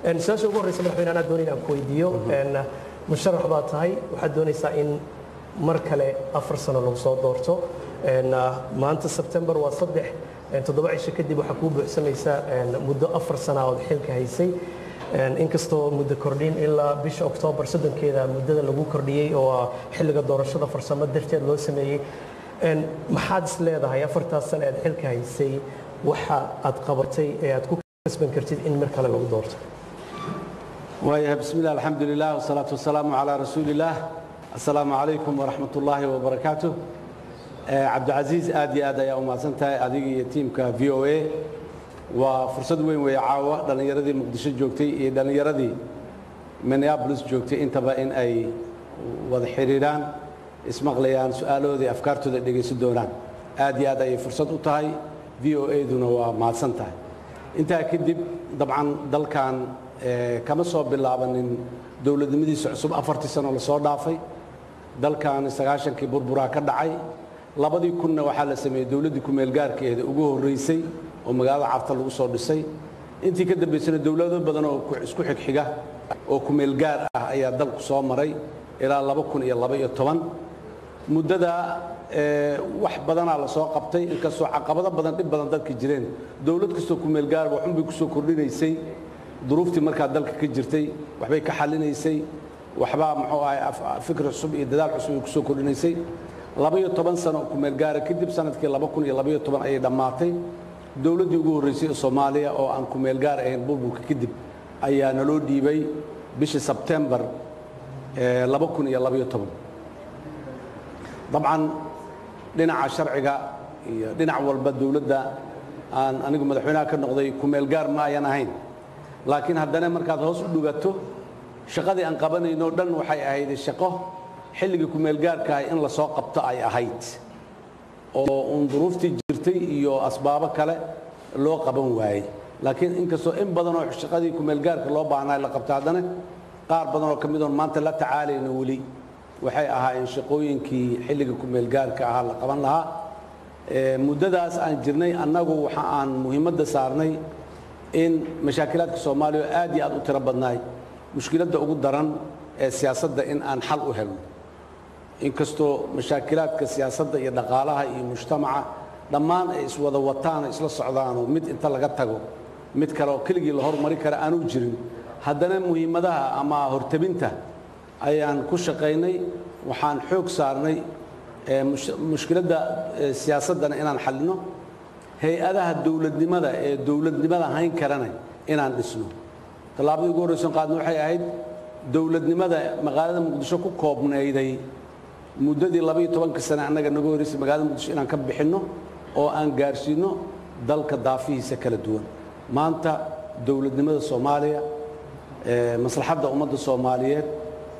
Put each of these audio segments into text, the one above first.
su-aasha ugu horreysa madaxweyne anaa doonay inaan ku weydiiyo musharax baa tahay waxaad doonaysaa in mar kale afar sano lagu soo doorto maanta sebtembar waa saddex toddoba cisho kadib waxaa kuu buuxsamaysaa muddo afar sana ood xilka haysay inkastoo muddo kordhin ilaa bisha oktoobar soddonkeeda muddada lagu kordhiyey oo ah xilliga doorashada farsamo darteed loo sameeyey maxaad is leedahay afartaas sano aad xilka haysay waxa aad qabatay ee aad ku kasban kartid in mar kale lagu doorto waayahay bismi illah alxamdu lilah wasalaatu wasalaamu calaa rasuuli illaah assalaamu calaykum waraxmat ullaahi wabarakaatu cabdicasiis aad iyo aad ayaa u mahadsan tahay adiga iyo tiimka v o a waa fursad weyn weeye caawa dhallinyaradii muqdisho joogtay iyo dhallinyaradii minneabolis joogtay intaba in ay wada xidhiidhaan ismaqlayaan su-aalahoodii afkaartooda dhegaysan doonaan aad iyo aad ayay fursad u tahay v o a-duna waa mahadsan tahay intaa kadib dabcan dalkan kama soo bilaabanin dowladnimadiisa cusub afartii sano lasoo dhaafay dalkan sagaashankii burburaa ka dhacay labadii kunna waxaa la sameeyey dowladdii kumeelgaarkeeda ugu horraysay oo magaalada carta lagu soo dhisay intii ka dambaysana dowlado badan oo isku xigxiga oo kumeelgaar ah ayaa dalku soo maray ilaa laba kun iyo laba iyo toban muddada wax badanaa la soo qabtay inkastoo caqabado badan dhib badan dadka jireen dowlad kastoo kumeelgaar waxunbay ku soo kordhinaysay duruuftii markaa dalka ka jirtay waxbay ka xallinaysay waxbaa muxuu ahay fikr cusub iyo dadaal cusub ay ku soo kordhinaysay labaiyo toban sano kumeelgaara kadib sanadkii laba kun iyo labaiyo toban ayay dhammaatay dowladdii ugu horraysay ee soomaaliya oo aan kumeelgaar ahayn burburka kadib ayaa naloo dhiibay bishii sebtembar laba kun iyo labaiyo toban dabcan dhinaca sharciga iyo dhinac walba dowladda aan anigu madaxweynaha ka noqday kumeelgaar ma ayan ahayn laakiin haddana markaad hoos u dhugato shaqadii aan qabanayno dhan waxay ahayd shaqo xilligii kumeelgaarkaah in la soo qabto ay ahayd oo uun duruuftii jirtay iyo asbaabo kale loo qaban waayey laakiin inkastoo in badanoo shaqadii kumeelgaarka loo baahnaa la qabto haddana qaar badan oo ka mid oon maanta la tacaalayno weli waxay ahaayeen shaqooyinkii xilliga kumeelgaarka ahaa la qaban lahaa muddadaas aan jirnay annagu waxa aan muhiimadda saarnay in mashaakilaadka soomaaliya oo aad iyo aad u tiro badnaay mushkiladda ugu daran ee siyaasadda in aan xal u helno inkastoo mashaakilaadka siyaasadda iyo dhaqaalaha iyo mujtamaca dhammaan ay iswada wataan oo isla socdaanoo mid inta laga tago mid kale oo keligii la hormari kara aanu jirin haddana muhiimadaha ama hortabinta ayaan ku shaqaynay waxaan xoog saarnay mushkiladda siyaasaddana inaan xallino hay-adaha dowladnimada ee dowladnimada hayn karana inaan dhisno tallaabadii ugu horrayson qaadna waxay ahayd dowladnimada magaalada muqdisho ku koobnayday muddadii labaiyo tobanka sane annaga naga horraysay magaalada muqdisho inaan ka bixinno oo aan gaarsiinno dalka daafihiisa kala duwan maanta dowladnimada soomaaliya maslaxadda ummadda soomaaliyeed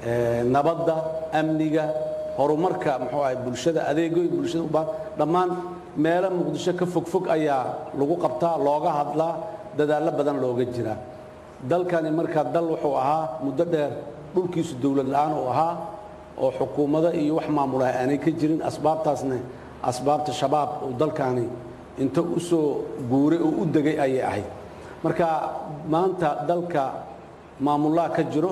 nabadda amniga horumarka muxuu ahay bulshada adeegoy bulshada u baahan dhammaan meelo muqdisho ka fogfog ayaa lagu qabtaa looga hadlaa dadaallo badan looga jiraa dalkani markaa dal wuxuu ahaa muddo dheer dhulkiisu dowlad la'aan uu ahaa oo xukuumado iyo wax maamulaha aanay ka jirin asbaabtaasna asbaabta shabaab uu dalkani inta u soo guuray oo u degay ayay ahayd marka maanta dalka maamullaha ka jiro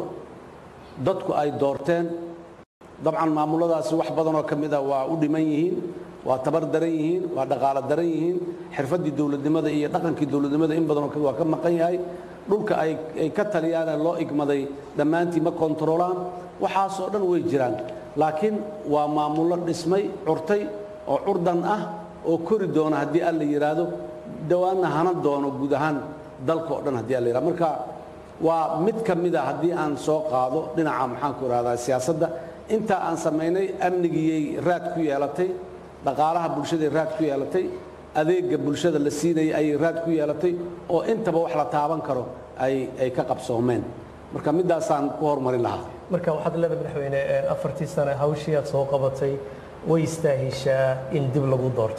dadku ay doorteen dabcan maamuladaasi wax badanoo ka mida waa u dhiman yihiin waa tabar daran yihiin waa dhaqaalo daran yihiin xirfaddii dowladnimada iyo dhaqankii dowladnimada in badanoo waa ka maqan yahay dhulka ay ka taliyaane loo igmaday dhammaantii ma kontaroolaan waxaasoo dhan way jiraan laakiin waa maamullo dhismay curtay oo curdan ah oo kori doona haddii alla yidhaahdo dhawaanna hana doono guud ahaan dalka oo dhan haddii alla yidhahdo marka waa mid ka mida haddii aan soo qaado dhinaca maxaanku ihahdaa siyaasadda intaa aan samaynay amnigiyay raad ku yeelatay dhaqaalaha bulshaday raad ku yeelatay adeegga bulshada la siinayay ayay raad ku yeelatay oo intaba wax la taaban karo ay ay ka qabsoomeen marka middaasaan ku horumarin lahaa marka waxaad leedahay madaxweyne afartii sane hawshii aad soo qabatay way istaahishaa in dib lagu doorto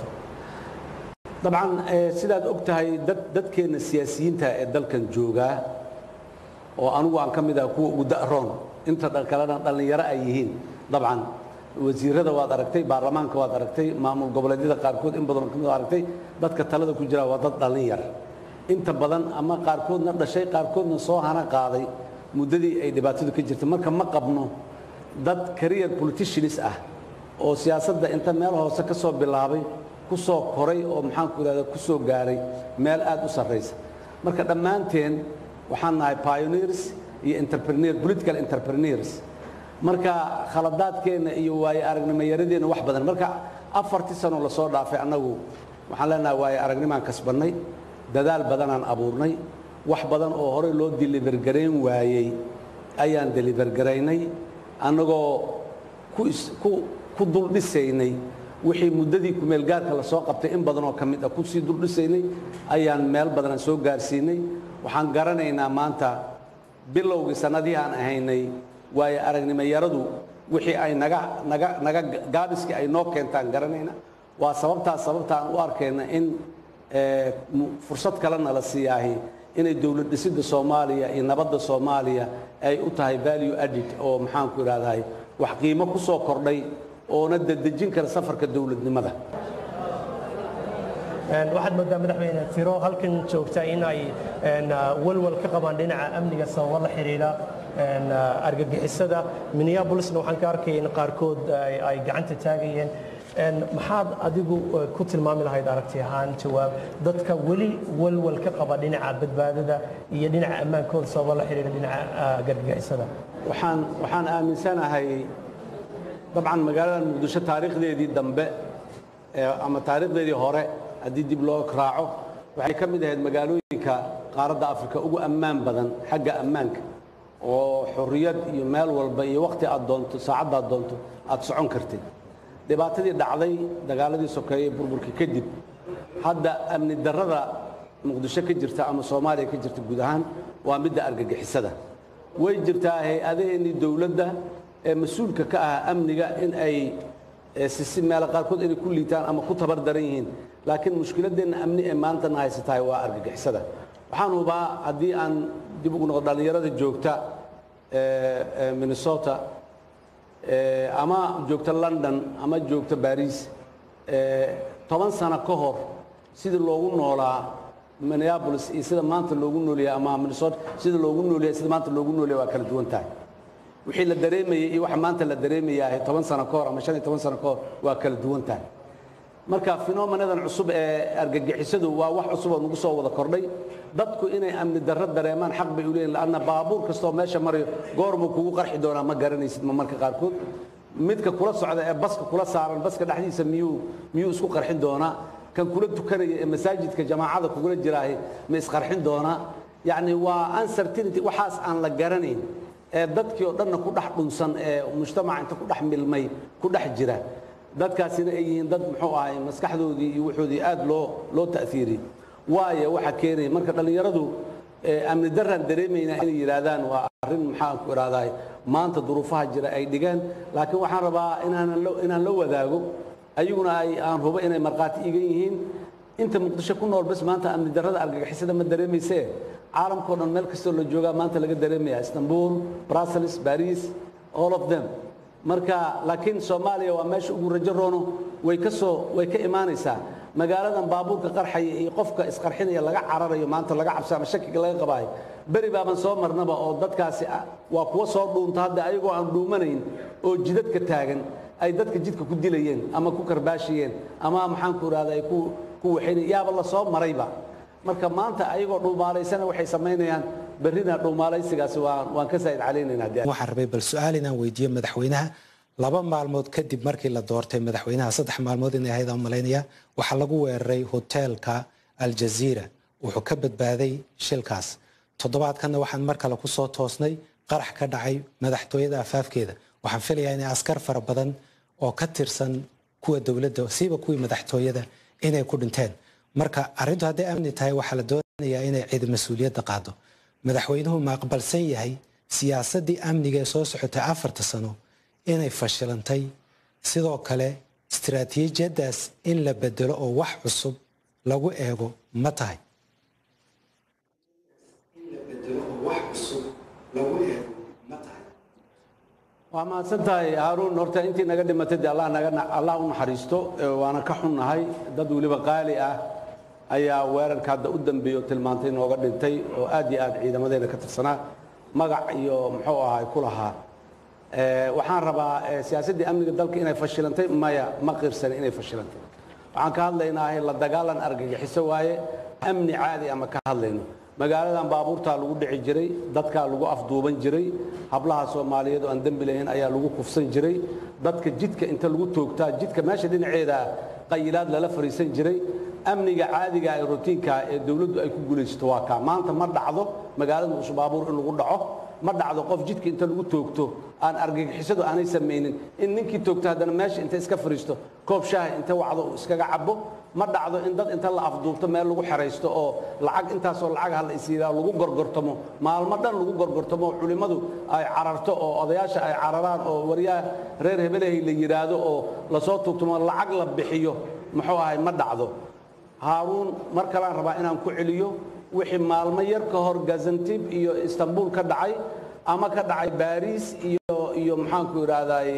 dabcan sidaad og tahay dad dadkeenna siyaasiyiinta ee dalkan joogaa oo anugu aan ka mid ah kuwa ugu da'roon inta kalena dhallinyaro ay yihiin dabcan wasiirada waad aragtay baarlamaanka waad aragtay maamul goboleedyada qaarkood in badanoo ka mid aragtay dadka talada ku jira waa dad dhallin yar inta badan ama qaarkoodna dhashay qaarkoodna soo hana qaaday muddadii ay dhibaatadu ka jirta marka ma qabno dad career politicians ah oo siyaasadda inta meel hoose ka soo bilaabay ku soo koray oo maxaanku idhahda ku soo gaaray meel aad u sarraysa marka dhammaanteen waxaan nahay pioneers iyo entrepreneur political entrepreneurs marka khaladaadkeenna iyo waaye aragnimoyaradeenna wax badan marka afartii sano lasoo dhaafay annagu waxaan leenahay waaye aragnimaan kasbannay dadaal badanaan abuurnay wax badan oo horey loo deliver garayn waayey ayaan deliver garaynay annagoo ku dul dhisaynay wixii muddadii kumeelgaarka la soo qabtay in badanoo ka mid ah kusii dul dhisaynay ayaan meel badanaan soo gaarsiinay waxaan garanaynaa maanta bilowgii sannadihii aan ahaynay waayo aragnimo yaradu wixii ay naga naga naga gaabiskii ay noo keentaan garanayna waa sababtaas sababta aan u arkayna in fursad kalena la siiyaahi inay dowlad dhisidda soomaaliya iyo nabadda soomaaliya ay u tahay value added oo maxaanku idhahdahay wax qiimo ku soo kordhay oona dedejin kara safarka dowladnimada waxaad moodaa madaxweyne tiro halkan joogta in ay walwal ka qabaan dhinaca amniga sababo la xidhiidha argagixisada minneapolisna waxaan ka arkaya in qaarkood ay gacanta taagayeen maxaad adigu ku tilmaami lahayd aragti ahaan jawaab dadka weli walwal ka qaba dhinaca badbaadada iyo dhinaca ammaankooda sababo la xidhiidha dhinaca argagixisada waxaan waxaan aaminsanahay dabcan magaalada muqdisho taariikhdeedii dambe ama taariikhdeedii hore haddii dib loo raaco waxay ka mid ahayd magaalooyinka qaaradda afrika ugu ammaan badan xagga ammaanka oo xorriyad iyo meel walba iyo wakhti aad doonto saacaddaad doonto aad socon kartid dhibaatadii dhacday dagaaladii sokeeye burburka kadib hadda amni darrada muqdisho ka jirta ama soomaaliya ka jirta guud ahaan waa midda argagixisada way jirtaa hay-adaheennii dowladda ee mas-uulka ka ah amniga in ay sisi meelo qaarkood inay ku liitaan ama ku tabar daran yihiin laakiin mushkiladeenna amni ee maantana haysatahay waa argagixisada waxaan hubaa haddii aan dib ugu noqdo dhallinyarada joogta minnesota ama joogta london ama joogta baris toban sano ka hor sidii loogu noolaa minneapolis iyo sida maanta loogu noolyahay ama minnesota sida loogu noolyahay sida maanta loogu noolyahay waa kala duwan tahay wixii la dareemayey iyo waxa maanta la dareemayaa toban sano ka hor ama shan iyo toban sano ka hor waa kala duwan tahay marka fenomenadan cusub ee argagixisadu waa wax cusub oo nagu soo wada kordhay dadku inay amni darro dareemaan xaq bay u leeyihin laanna baabuur kastoo meesha marayo goormuu kugu qarxi doonaa ma garanaysid ma marka qaarkood midka kula socda ee baska kula saaran baska dhexdiisa miyuu miyuu isku qarxin doonaa kan kula tukanaya ee masaajidka jamaacada kugula jiraahi ma isqarxin doonaa yacni waa uncertainty waxaas aan la garanayn ee dadkii oo dhanna ku dhex dhunsan ee mujtamaca inta ku dhex milmay ku dhex jira dadkaasina ay yihiin dad muxuu ahay maskaxdoodii iyo wuxoodii aad loo loo ta'fiiriyey waayo waxa keenaya marka dhallinyaradu amni darraan dareemaynaa inay yidhaahdaan waa arrin maxaan ku idhahdahay maanta duruufaha jira ay dhigeen laakiin waxaan rabaa inaanan inaan la wadaago ayaguna ay aan hubo inay markhaati igan yihiin inta muqdisho ku nool bas maanta amni darrada argagixisada ma dareemaysee caalamkao dhan meel kastoo la joogaa maanta laga dareemaya istanbul brussels baris all of them marka laakiin soomaaliya waa meesha ugu rajo roono way ka soo way ka imaanaysaa magaaladan baabuurka qarxaya iyo qofka isqarxinaya laga cararayo maanta laga cabsa ama shakiga laga qabaayo beri baaban soo marnaba oo dadkaasi waa kuwa soo dhuunta hadda ayagoo aan dhuumanayn oo jidadka taagan ay dadka jidka ku dilayeen ama ku karbaashiyeen ama maxaanku idhahda ay ku ku waxaynayeen yaaba la soo marayba marka maanta ayagoo dhuumaalaysana waxay samaynayaan berrina dhuumaalaysigaasi waan waan ka saa'id calaynaynaa waxaan rabay bal su-aal inaan weydiiyo madaxweynaha laba maalmood kadib markii la doortay madaxweynaha saddex maalmood inay ahayd aan malaynaya waxaa lagu weeraray hoteelka aljaziira wuxuu ka badbaaday shilkaas toddobaadkanna waxaan mar kale ku soo toosnay qarax ka dhacay madaxtooyada afaafkeeda waxaan filayaa inay askar fara badan oo ka tirsan kuwa dowladda siiba kuwii madaxtooyada inay ku dhinteen marka arrintu hadday amni tahay waxaa la doonayaa inay cid mas-uuliyadda qaado madaxweynuhu ma aqbalsan yahay siyaasaddii amniga ee soo socotay afarta sano inay fashilantay sidoo kale istiraatiijiyaddaas in la bedelo oo wax cusub lagu eego ma tahay waa mahadsan tahay haaruun horta intii naga dhimatay dee allah naga allah u naxariisto waana ka xunnahay dad weliba qaali ah ayaa weerarka hadda u dambeeyey oo tilmaantay nooga dhintay oo aad iyo aad ciidamadeena ka tirsanaa magac iyo muxuu ahay ku lahaa waxaan rabaa siyaasaddii amniga dalka inay fashilantay maya ma qirsani inay fashilantay waxaan ka hadlaynaahay la dagaalan argagixiso waaye amni caadi ama ka hadlayno magaaladan baabuurtaa lagu dhici jiray dadkaa lagu afduuban jiray hablaha soomaaliyeed oo aan dembi lahayn ayaa lagu kufsan jiray dadka jidka inta lagu toogtaa jidka meesha dhinaceeda qayilaad lala fariisan jiray amniga caadiga ee rutiinka ee dowladdu ay ku guulaysato waa kaa maanta ma dhacdo magaalada muqdisho baabuur in lagu dhaco ma dhacdo qof jidka inta lagu toogto aan argagixisadu aanay samaynin in ninkii toogto haddana meesha inta iska fariisto koob shaaha inta wacdo uu iskaga cabo ma dhacdo in dad inta la afduubto meel lagu xeraysto oo lacag intaasoo lacag ha la isiiraa lagu gorgortamo maalmo dhan lagu gorgortamo oo culimmadu ay cararto oo odayaasha ay cararaan oo waryaha reer hebelahay la yidhaahdo oo lasoo tuugtamo lacag la bixiyo muxuu ahay ma dhacdo haaruun mar kaleaan rabaa inaan ku celiyo wixii maalmo yar ka hor gazantib iyo istanbul ka dhacay ama ka dhacay baris iyo iyo maxaanku idhaahday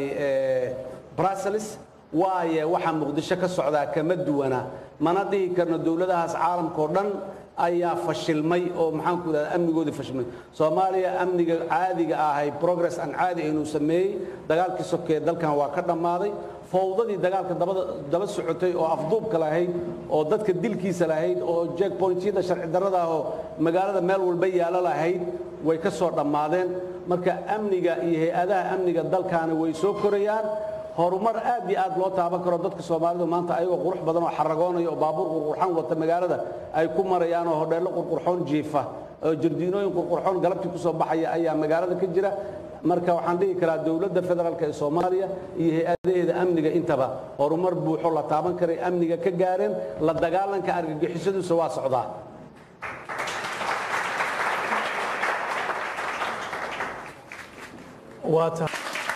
brussels waaye waxaa muqdisho ka socdaa kama duwana mana dhihi karno dowladahaas caalamkao dhan ayaa fashilmay oo maxaanku idhahda amnigoodii fashilmay soomaaliya amniga caadiga ahay progress aan caadi inuu sameeyey dagaalkii sokeeye dalkan waa ka dhammaaday fowdadii dagaalka daba socotay oo afduubka lahayd oo dadka dilkiisa lahayd oo jeekbointyada sharci darrada ah oo magaalada meel walba yaalo lahayd way ka soo dhammaadeen marka amniga iyo hay-adaha amniga dalkaani way soo korayaan horumar aad iyo aad loo taaban karo dadka soomaalidu maanta ayagoo qurux badan oo xaragoonaya oo baabuur qurqurxan wata magaalada ay ku marayaan oo hodheello qurqurxoon jiifa oo jardiinooyin qurqurxoon galabtii ku soo baxaya ayaa magaalada ka jira marka waxaan dhihi karaa dowladda federaalk ee soomaaliya iyo hay-adaheeda amniga intaba horumar buuxo la taaban karay amniga ka gaareen la dagaalanka argagixisaduusa waa socdaa waa tahay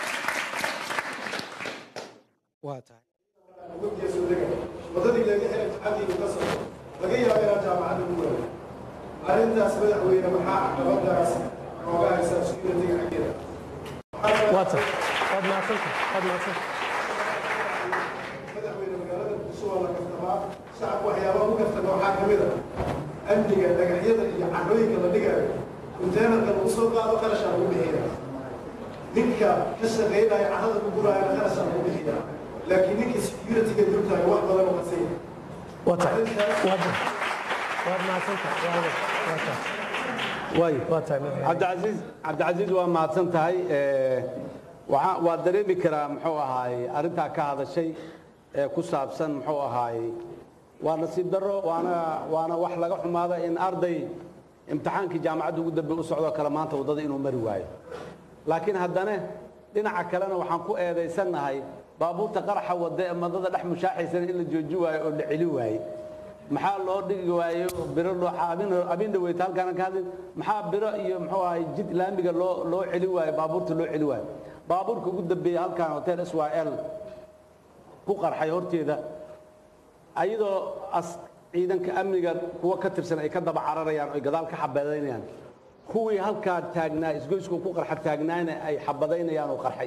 waa tahay wadadii laga helay imtixaankiibu ka socdo laga yaabo inaan jaamacadda ku waayo arrintaas madaxweyne maxaa caqabadaas nooga haysaa security-ga xaggeeda waa tahay waad mahadsantahay waad mahadsantahay madaxweyne magaalada muqdisho waa la kaftamaa shacabku waxyaabaha ku kaftama waxaa ka mid a amniga dhagaxyada iyo carrooyinka la dhigayo konteenarka lagu soo qaado qarashaa lagu bixiya ninka ka shaqaynaya carrada ku guraayana qarashaa lagu bixiya laakiin ninka security-ga dultaaga wax badan oo qasaya waa tahay waad waad mahadsantahay waa waa tahay way waa tahay madaxweyne cabdicasiis cabdicasiis waa mahadsan tahay waxaa waa dareemi karaa muxuu ahaay arrintaa ka hadashay ee ku saabsan muxuu ahaay waa nasiib darro waana waana wax laga xumaada in arday imtixaankii jaamacadda ugu dambe u socdoo kale maanta waddada inuu mari waayo laakiin haddana dhinaca kalena waxaan ku eedaysannahay baabuurta qaraxa wadda ee madada dhex mushaaxaysana in la jooji waayo oo la celi waaye maxaa loo dhigi waayo biro loo abin dhaweyta halkaana ka hadlin maxaa biro iyo muxuu ahay jid laamiga loo loo celi waayo baabuurta loo celi waayo baabuurka ugu dambeeya halkan hotel s y l ku qarxay horteeda ayadoo as ciidanka amniga kuwa ka tirsan ay ka daba cararayaan oy gadaal ka xabadaynayaan kuwii halkaa taagnaa isgoysku ku qarxa taagnaana ay xabadaynayaan oo qarxay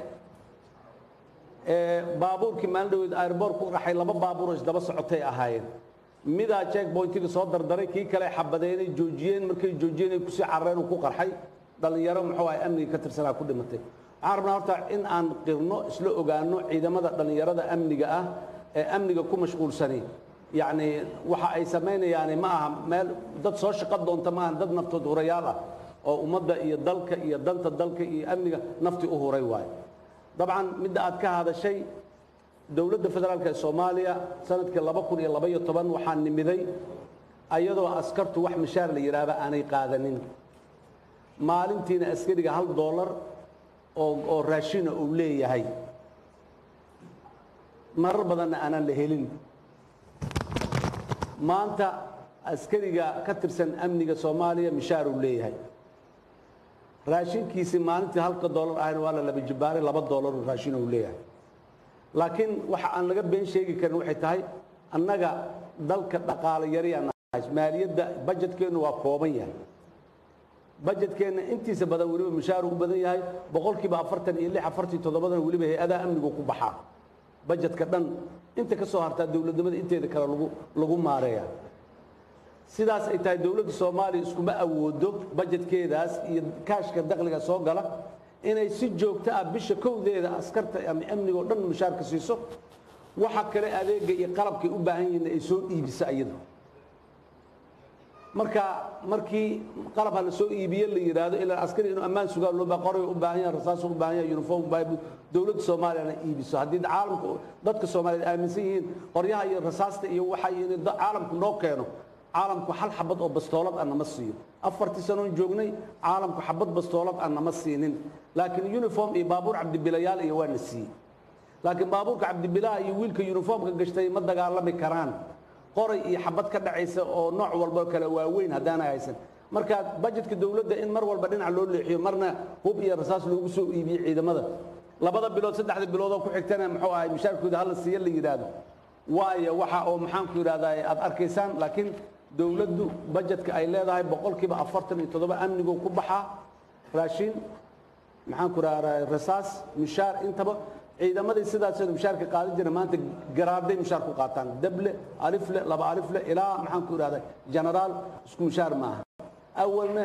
baabuurkii maalin dhaweed airboor ku qarxay laba baabuur oo isdaba socotay ahaayeen midaa checkpointiga soo dardaray kii kale xabadeynay joojiyeen markay joojiyeen ay kusii carareen uu ku qarxay dhallinyaro muxuu ahay amniga ka tirsanaa ku dhimatay waxaan rabnaa horta in aan qirno isla ogaano ciidamada dhallinyarada amniga ah ee amniga ku mashquulsani yacni waxa ay samaynayaani ma aha meel dad soo shaqo doonta ma aha dad naftood hurayaal ah oo ummadda iyo dalka iyo danta dalka iyo amniga naftii u huray waayo dabcan midda aad ka hadashay dowladda federaalk ee soomaaliya sanadkii laba kun iyo labaiyo toban waxaa nimiday ayadoo askartu wax mishaar la yidhaahda aanay qaadanin maalintiina askariga hal doolar oo oo raashina uu leeyahay marar badanna aanaan la helin maanta askariga ka tirsan amniga soomaaliya mishaar uu leeyahay raashinkiisii maalintii halka doolar ahayna waa la laba jibbaaray laba doolaruu raashin uu leeyahay laakiin waxa aan laga been sheegi karin waxay tahay annaga dalka dhaqaale yariyaan maaliyadda bajetkeennu waa kooban yahay bajetkeenna intiisa badan weliba mushaaru u badan yahay boqolkiiba afartan iyo lix afartan toddobadana weliba hay-adaha amnigu ku baxaa bajetka dhan inta ka soo hartaa dowladnimada inteeda kale lagu lagu maareeya sidaas ay tahay dowladda soomaaliya iskuma awoodo bajetkeedaas iyo kaashka dakhliga soo gala inay si joogto ah bisha kowdeeda askarta ama amniga oo dhan mushaarka siiso waxa kale adeega iyo qalabkay u baahan yihiin ay soo iibiso iyadu marka markii qalab ha la soo iibiye la yidhaahdo ilaa askari inuu ammaan sugaa loo baa qoray u baahan yahay rasaas u baahan yahay uniform u baahan dowladda soomaaliyana iibiso haddii caalamka dadka soomaaliyeed aaminsan yihiin qoryaha iyo rasaasta iyo waxa in caalamku noo keeno caalamku hal xabad oo bastoolad ah nama siiyo afartii sanoon joognay caalamku xabad bastoolad ah nama siinin laakiin uniform iyo baabuur cabdibilayaal iyo waa na siiyey laakiin baabuurka cabdibilaha iyo wiilka uniformka gashtay ma dagaalami karaan qoray iyo xabad ka dhacaysa oo nooc walba kale waaweyn haddaanay haysan marka bajetka dowladda in mar walba dhinac loo leexiyo marna hub iyo rasaas loogu soo iibiyo ciidamada labada bilood saddexda bilood oo ku xigtana muxuu ahay mushaarkooda hala siiya la yidhaahdo waayo waxa oo maxaanku yidhahdaa aad arkaysaan laakiin dowladdu bajetka ay leedahay boqolkiiba afartan iyo toddoba amnigoo ku baxaa raashin maxaanku idhahdaa rasaas mushaar intaba ciidamadii sidaas mushaarka qaadan jira maanta garaaday mushaar ku qaataan dable alifle laba alifle ilaa maxaanku idhahdaa genaraal isku mushaar maaha awalna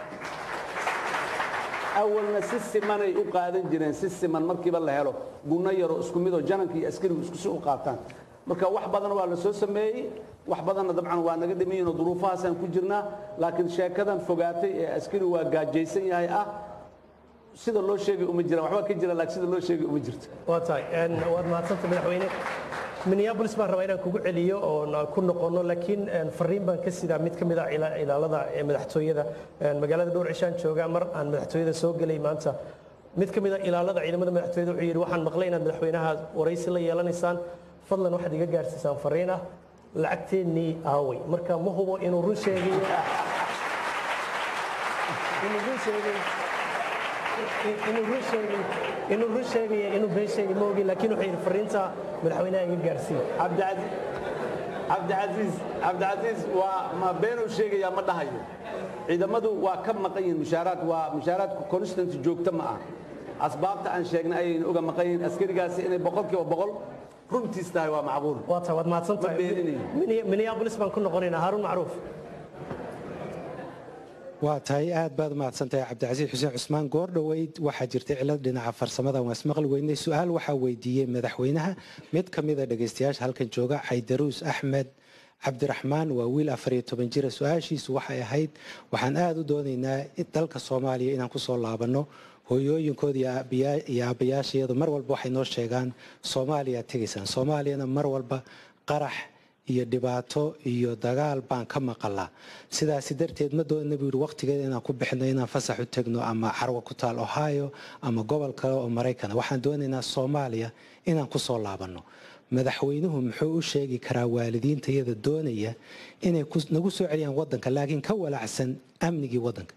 awalna si simanay u qaadan jireen si siman markiiba la helo gunno yaroo isku midoo jananka iyo askarigu isku si u qaataan marka wax badan waa la soo sameeyey wax badanna dabcan waa naga dhimiyiinoo duruufahaasaan ku jirnaa laakiin sheekadan fogaatay ee askari waa gaajaysan yahay ah sida loo sheegay uma jiraan waxbaa ka jira laakiin sida loo sheegay uma jirto waa tahay waad mahadsanta madaxweyne minneabolis baan rabaa inaan kugu celiyo oon ku noqono laakiin fariin baan ka sidaa mid ka mid ah ilaalada ee madaxtooyada magaalada dhowr cishaan jooga mar aan madaxtooyada soo gelay maanta mid ka mid ah ilaalada ciidamada madaxtooyada wuxuu yidhi waxaan maqlay inaad madaxweynaha waraysi la yeelanaysaan fadlan waxaad iga gaarsiisaan fariin ah lacagteennii aaway marka ma hubo inuu run sheegayo inuu run sheegay inuu run sheegay inuu run sheegaya inuu been sheegay ma ogi laakiin wuxuu yidhi fariinta madaxweynaha iga gaarsiin cabdicasiis cabdicasiis cabdicasiis waa ma beenuu sheegayaa ma dhahayo ciidamadu waa ka maqan yihiin mushaaraad waa mushaaraadku constant joogto ma ah asbaabta aan sheegnay ayaynu uga maqan yihiin askarigaasi inay boqolkiiba boqol runtiis tahay waa macquul waa tahay waad mahadsan tahay Ma beeninayo. minneabolis baan ku noqonaynaa haaruun macruuf waa tahay aad baad mahadsantahay cabdicasiis xuseen cusmaan goor dhoweyd waxaa jirtay cilad dhinaca farsamada waan ismaqli weynay su-aal waxaa weydiiyey madaxweynaha mid ka mida dhegaystayaasha halkan jooga caydaruus axmed cabdiraxmaan waa wiil afariyo toban jira su-aashiisu waxay ahayd waxaan aada u doonaynaa dalka soomaaliya inaan kusoo laabanno hooyooyinkooda iyo aabbayaashayadu mar walba waxay noo sheegaan soomaaliyaad tegaysaan soomaaliyana mar walba qarax iyo dhibaato iyo dagaal baan ka maqalaa sidaasi darteed ma doonina buu yidhi waqtigeeda inaan ku bixino inaan fasax u tegno ama carwo ku taal ohio ama gobol kale oo maraykana waxaan doonaynaa soomaaliya inaan kusoo laabanno madaxweynuhu muxuu u sheegi karaa waalidiinta iyada doonaya inay nagu soo celiyaan wadanka laakiin ka walaacsan amnigii wadanka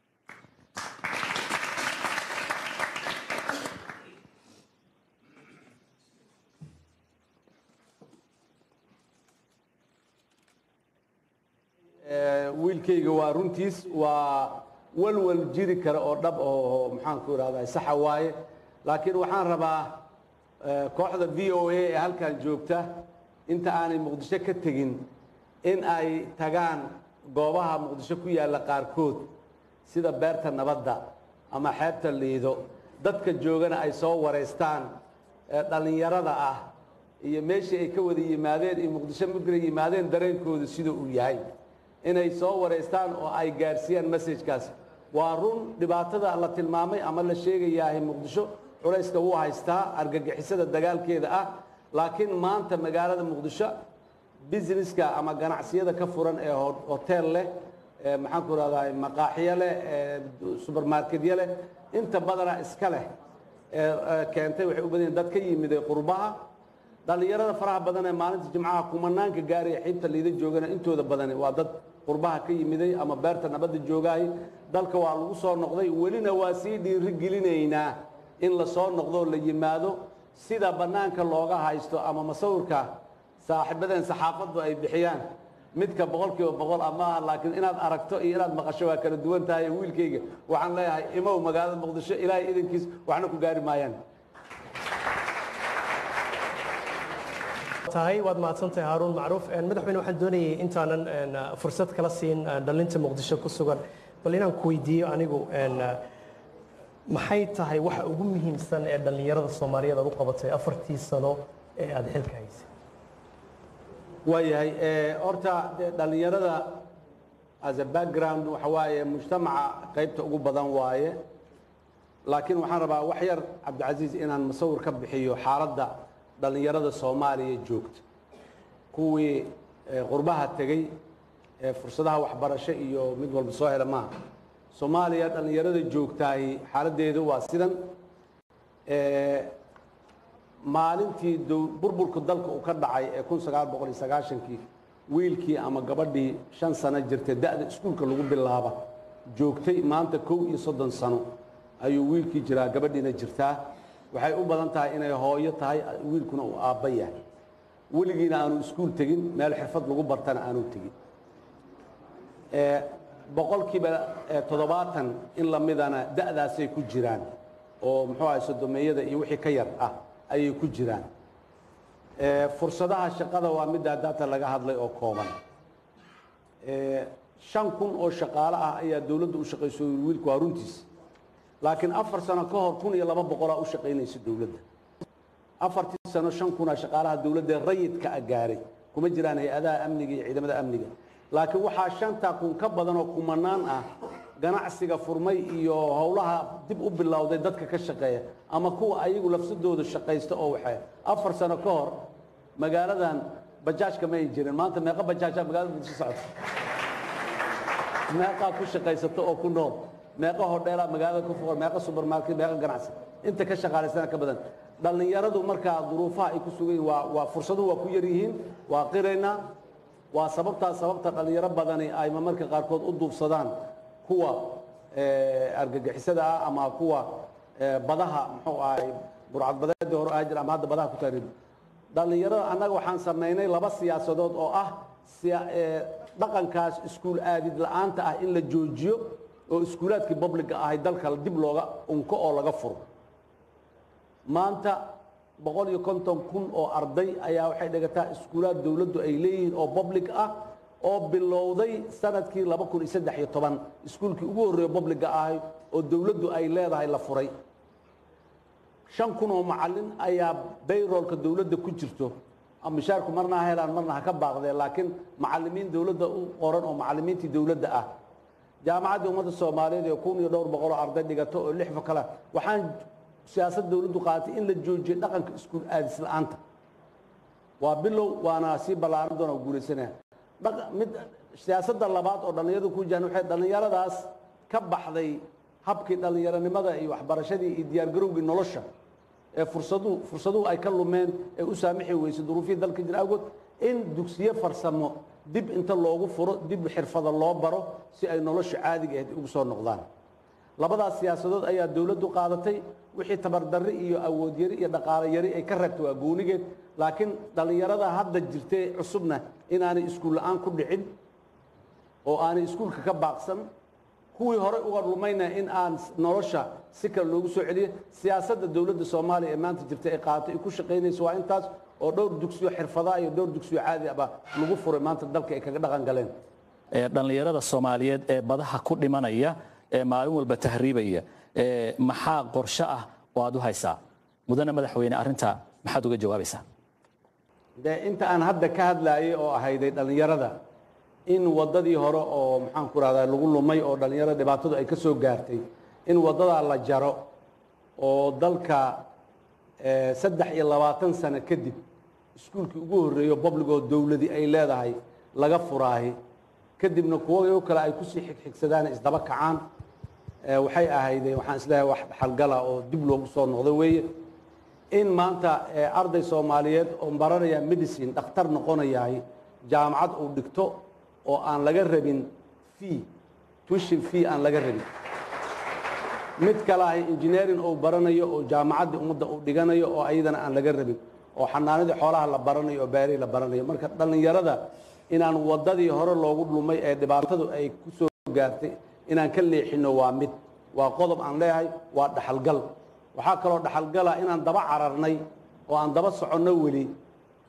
wiilkayga waa runtiis waa walwal jiri kara oo dhab oo maxaanku idhahdaa saxa waaye laakiin waxaan rabaa kooxda v o a ee halkan joogta inta aanay muqdisho ka tegin in ay tagaan goobaha muqdisho ku yaalla qaarkood sida beerta nabadda ama xeebta liido dadka joogana ay soo wareystaan dhallinyarada ah iyo meeshii ay ka wada yimaadeen iyo muqdisho markay yimaadeen dareenkooda sida uu yahay inay soo wareystaan oo ay gaarsiiyaan messajkaas waa run dhibaatada la tilmaamay ama la sheegayahay muqdisho culayska wuu haystaa argagixisada dagaalkeeda ah laakiin maanta magaalada muqdisho businesska ama ganacsiyada ka furan ee hotel leh maxaan ku rahdaa maqaaxiyo leh subermarketyo leh inta badana iska leh keentay waxay u badan yihiin dad ka yimid qurbaha dhallinyarada faraha badan ee maalinta jimcaha kumanaanka gaaraya xiibta liida joogana intooda badani waa dad qurbaha ka yimiday ama beerta nabadda joogaay dalka waa lagu soo noqday welina waa sii dhiiri gelinaynaa in la soo noqdoo la yimaado sida bannaanka looga haysto ama masawirka saaxiibadeen saxaafaddu ay bixiyaan midka boqolkiiba boqol amaaha laakiin inaad aragto iyo inaad maqasho waa kala duwan tahay wiilkayga waxaan leeyahay imow magaalada muqdisho ilaahay idankiis waxna ku gaari maayaan tahay waad mahadsantahay haaruun macruuf madaxweyne waxaan doonayay intaanan fursad kala siin dhalinta muqdisho ku sugan bal inaan ku weydiiyo anigu maxay tahay waxa ugu muhiimsan ee dhallinyarada soomaaliyeed aad u qabatay afartii sano ee aada xilka haysay waayahay horta dee dhallinyarada as a background waxa waaye mujtamaca qaybta ugu badan waaye laakiin waxaan rabaa wax yar cabdicasiis inaan musawir ka bixiyo xaaladda dhallinyarada soomaaliya joogta kuwii qurbaha tegey ee fursadaha waxbarasho iyo mid walba soo hela maaha soomaaliya dhallinyarada joogtaay xaaladdeedu waa sidan maalintii burburka dalka uu ka dhacay ee kun sagaal boqol iyo sagaashankii wiilkii ama gabadhii shan sano jirtay da'da iskuulka lagu bilaaba joogtay maanta kow iyo soddon sano ayuu wiilkii jiraa gabadhiina jirtaa waxay u badan tahay inay hooyo tahay wiilkuna uu aabba yahay weligiina aanu iskuul tegin meel xirfad lagu bartana aanu tegin boqolkiiba toddobaatan in lamidana da'daasay ku jiraan oo muxuu ahay sodomeeyada iyo wixii ka yar ah ayay ku jiraan fursadaha shaqada waa middaa daata laga hadlay oo kooban shan kun oo shaqaale ah ayaa dowladda u shaqayso wiilku waa runtiis laakiin afar sano ka hor kun iyo laba boqolaa u shaqaynaysa dowladda afartii sano shan kunaa shaqaalaha dowladda rayidka a gaaray kuma jiraan hay-adaha amniga iyo ciidamada amniga laakiin waxaa shantaa kun ka badan oo kumanaan ah ganacsiga furmay iyo howlaha dib u bilowday dadka ka shaqeeya ama kuwa ayagu lafsadooda shaqaysta oo waxay afar sano ka hor magaaladan bajaajka ma ay jirin maanta meeqa bajaajaa magaalada muqdisho socota meeqaa ku shaqaysata oo ku nool meeqa hodheelaa magaalada ku fuqan meeqa supermarket meeqa ganacsi inta ka shaqaalaysana ka badan dhallinyaradu markaa duruufaha ay ku sugan yihiin waa waa fursaduhu waa ku yar yihiin waa qiraynaa waa sababtaa sababta dhallinyaro badani ay marmarka qaarkood u duubsadaan kuwa argagixisada ah ama kuwa badaha muxuu ahay burcadbadeedii hore ahaa jira ama hadda badaha ku taariib dhallinyarada annaga waxaan samaynay laba siyaasadood oo ah dhaqankaas iskuul aadid la'aanta ah in la joojiyo oo iskuulaadkii publica ahay dalka dib looga unko oo laga furo maanta boqol iyo konton kun oo arday ayaa waxay dhigataa iskuulaad dowladdu ay leeyihiin oo public ah oo bilowday sanadkii laba kun iyo saddex iyo toban iskuulkii ugu horreeyo publica ahay oo dowladdu ay leedahay la furay shan kun oo macallin ayaa bayroolka dowladda ku jirto mishaarku marna ha helaan marna ha ka baaqdeen laakiin macallimiin dowladda u qoran oo macallimiintii dowladda ah jaamacaddii ummadda soomaaliyeed ee kun iyo dhowr boqol oo arday dhigato oo lix kale waxaan siyaasad dowladdu qaadatay in la joojiyo dhaqanka iskuul aadis la'aanta waa bilow waana sii ballaaran doona guulaysanaya mid siyaasadda labaad oo dhallinyaradu ku jiraan waxay dhallinyaradaas ka baxday habkii dhallinyaronimada iyo waxbarashadii iyo diyaargarowgii nolosha ee fursaduhu fursaduhu ay ka lumeen ee u saamixi weysay duruufihii dalka jira awgood in dugsiyo farsamo dib inta loogu furo dib xirfada loo baro si ay nolosha caadiga ahayd ugu soo noqdaan labadaas siyaasadood ayaa dowladdu qaadatay wixii tabardarri iyo awood yari iyo dhaqaale yari ay ka reebtay waa goonigeed laakiin dhallinyarada hadda jirtay cusubna inaanay iskuul la'aan ku dhicin oo aanay iskuulka ka baaqsan kuwii hore uga lumayna in aan nolosha si kale loogu soo celiyo siyaasadda dowladda soomaaliya ee maanta jirta ay qaadatay ay ku shaqaynayso waa intaas oo dhowr dugsiyo xirfadaa iyo dhowr dugsiyo caadi aba lagu furay maanta dalka ay kaga dhaqan galeen dhallinyarada soomaaliyeed ee badaha ku dhimanaya ee maalin walba tahriibaya maxaa qorshe ah oo aad u haysaa mudane madaxweyne arrinta maxaad uga jawaabaysaa dee inta aan hadda ka hadlaayay oo ahayday dhallinyarada in waddadii hore oo maxaan ku rahdaa lagu lumay oo dhallinyarada dhibaatadu ay ka soo gaartay in waddadaa la jaro oo dalka saddex iyo labaatan sano kadib iskuulkii ugu horreeyo publicoo dowladi ay leedahay laga furaahi kadibna kuwo kale ay kusii xigxigsadaan isdaba kacaan waxay ahaydeen waxaan isleeyahay wax dhaxalgala oo dib loogu soo noqdo weeye in maanta arday soomaaliyeed oo baranaya medicine dhakhtar noqonayahay jaamacad uu dhigto oo aan laga rabin fee tuition fee aan laga rabin mid kale ahay engineering uu baranayo oo jaamacaddii ummadda uu dhiganayo oo ayadana aan laga rabin oo xanaanadii xoolaha la baranayo oo beerihii la baranayo marka dhallinyarada inaan waddadii hore loogu dhumay ee dhibaatadu ay ku soo gaartay inaan ka leexinno waa mid waa qodob aan leeyahay waa dhaxalgal waxaa kaloo dhaxalgala inaan daba cararnay oo aan daba soconno weli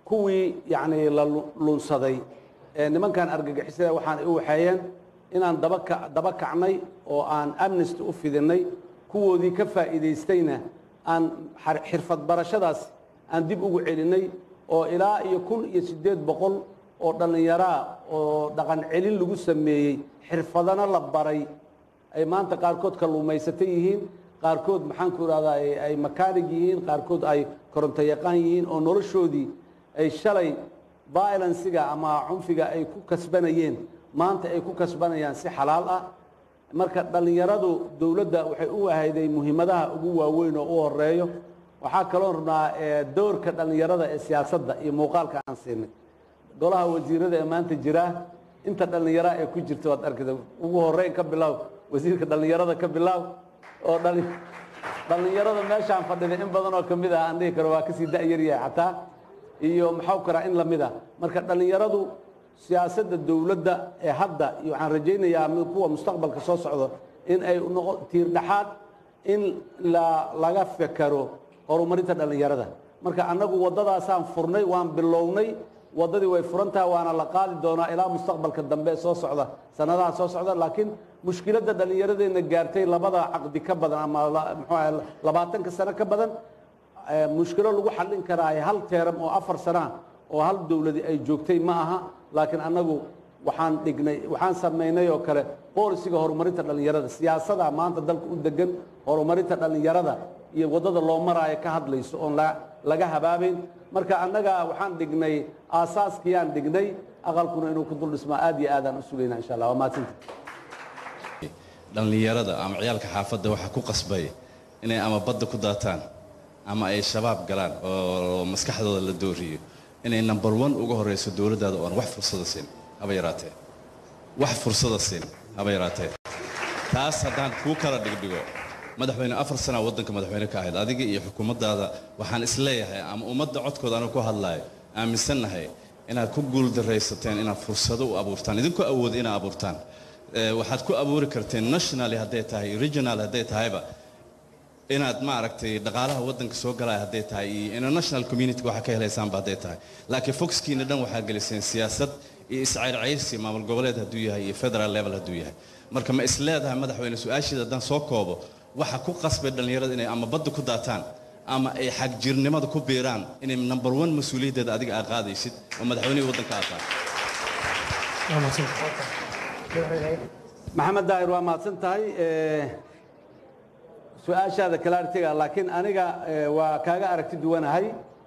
kuwii yacni la lunsaday ee nimankan argagixisada waxaan u waxeeyeen inaan dabaka daba kacnay oo aan amnesty u fidinay kuwoodii ka faa'iidaystayna aan xirfad barashadaas aan dib ugu celinay oo ilaa iyo kun iyo siddeed boqol oo dhallinyaraa oo dhaqan celin lagu sameeyey xirfadana la baray ay maanta qaarkood kalluumaysata yihiin qaarkood maxaanku idhahdaa ay makaanig yihiin qaarkood ay koronto yaqaan yihiin oo noloshoodii ay shalay violensiga ama cunfiga ay ku kasbanayeen maanta ay ku kasbanayaan si xalaal ah marka dhallinyaradu dowladda waxay u ahayday muhiimadaha ugu waaweyn oo u horeeyo waxaa kaloo rabnaa doorka dhallinyarada ee siyaasadda iyo muuqaalka aan siinay golaha wasiirada ee maanta jira inta dhallinyara ee ku jirta waad arkaysa ugu horeyn ka bilow wasiirka dhallinyarada ka bilow oo dhallinyarada meeshaan fadhida in badan oo kamid ah aan dhihi karo waa kasii da'yar yahay xataa iyo maxau karaa in lamid ah marka dhallinyaradu siyaasadda dowladda ee hadda iyo waxaan rajaynayaa kuwa mustaqbalka soo socdo in ay noqo tiir dhaxaad in laga fekero horumarinta dhallinyarada marka annagu waddadaasaan furnay waan bilownay waddadii way furantaha waana la qaadi doonaa ilaa mustaqbalka dambe ee soo socda sanadaha soo socda laakiin mushkiladda dhallinyaradeenna gaartay labada caqdi ka badan ama muxuu ahay labaatanka sano ka badan mushkilo lagu xallin karaa hal teeram oo afar sana oo hal dowladi ay joogtay ma aha laakiin annagu waxaan dhignay waxaan samaynay oo kale boolisiga horumarinta dhallinyarada siyaasada maanta dalka u degan horumarinta dhallinyarada iyo waddada loo maraayo ka hadlayso oon laga habaabayn marka annaga waxaan dhignay aasaaskiyaan dhignay aqalkuna inuu ku dul dhismaa aad iyo aadaan u sugayna insha allah waa mahadsanta dhallinyarada ama ciyaalka xaafadda waxaa ku qasbay inay ama badda ku daataan ama ay shabaab galaan oo maskaxdooda la dooriyo inay number one uga horrayso dowladdaada oon wax fursada siin haba yaraatee wax fursada siin haba yaraatee taas haddaan kuu kala dhigdhigo madaxweyne afar sana waddanka madaxweyne ka ahayd adiga iyo xukuumaddaada waxaan isleeyahay ama ummadda codkooda anu ku hadlaayo aaminsannahay inaad ku guuldaraysateen inaad fursado u abuurtaan idinku awooda inaad abuurtaan waxaad ku abuuri karteen nationally hadday tahay regional hadday tahayba inaad maaragtay dhaqaalaha waddanka soo galaya hadday tahay iyo international community waxaa ka helaysaanba hadday tahay laakiin foxkiina dhan waxaa geliseen siyaasad iyo iscayrcayrsi maamul goboleed hadduu yahay iyo federal level hadduu yahay marka ma is leedahay madaxweyne su-aashiida haddaan soo koobo waxa ku qasbay dhallinyarada inay ama badda ku daataan ama ay xagjirnimada ku biiraan inay number one mas-uuliyaddeeda adiga aad qaadaysid oo madaxweynihii waddanka aad tahay maxamed daahir waa mahadsan tahay su-aashaada kalaartiga laakiin aniga waa kaaga aragti duwanahay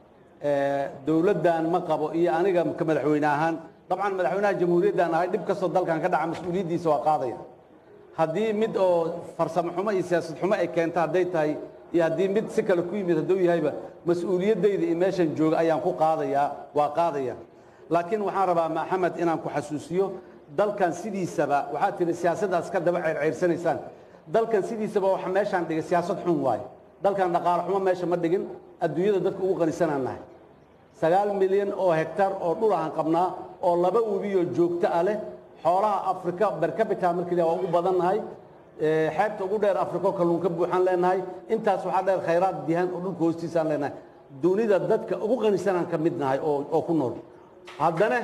dowladdan ma qabo iyo aniga ka madaxweyne ahaan dabcan madaxweynaha jamhuuriyaddan ahay dhib kastoo dalkan ka dhaca mas-uuliyaddiisa waa qaadaya haddii mid oo farsamo xumo iyo siyaasad xumo ay keento hadday tahay iyo haddii mid si kale ku yimid hadduu yahayba mas-uuliyaddayda iyo meeshan jooga ayaan ku qaadayaa waa qaadaya laakiin waxaan rabaa maxamed inaan ku xasuusiyo dalkan sidiisaba waxaad tihi siyaasaddaas ka daba ceyrceyrsanaysaan dalkan sidiisaba waxa meeshaan dhigay siyaasad xun waaye dalkan dhaqaale xumo meesha ma dhigin adduunyada dadka ugu qanisanaan nahay sagaal milyan oo hektar oo dhul aan qabnaa oo laba webiyoo joogto ah leh xoolaha afrika bercapita markii waa ugu badan nahay xeebta ugu dheer afrika oo kalluun ka buuxaan leenahay intaas waxaa dheer khayraad dihan oo dhulka hoostiisaan leenahay dunida dadka ugu qanisanaan ka mid nahay oo ku nool haddana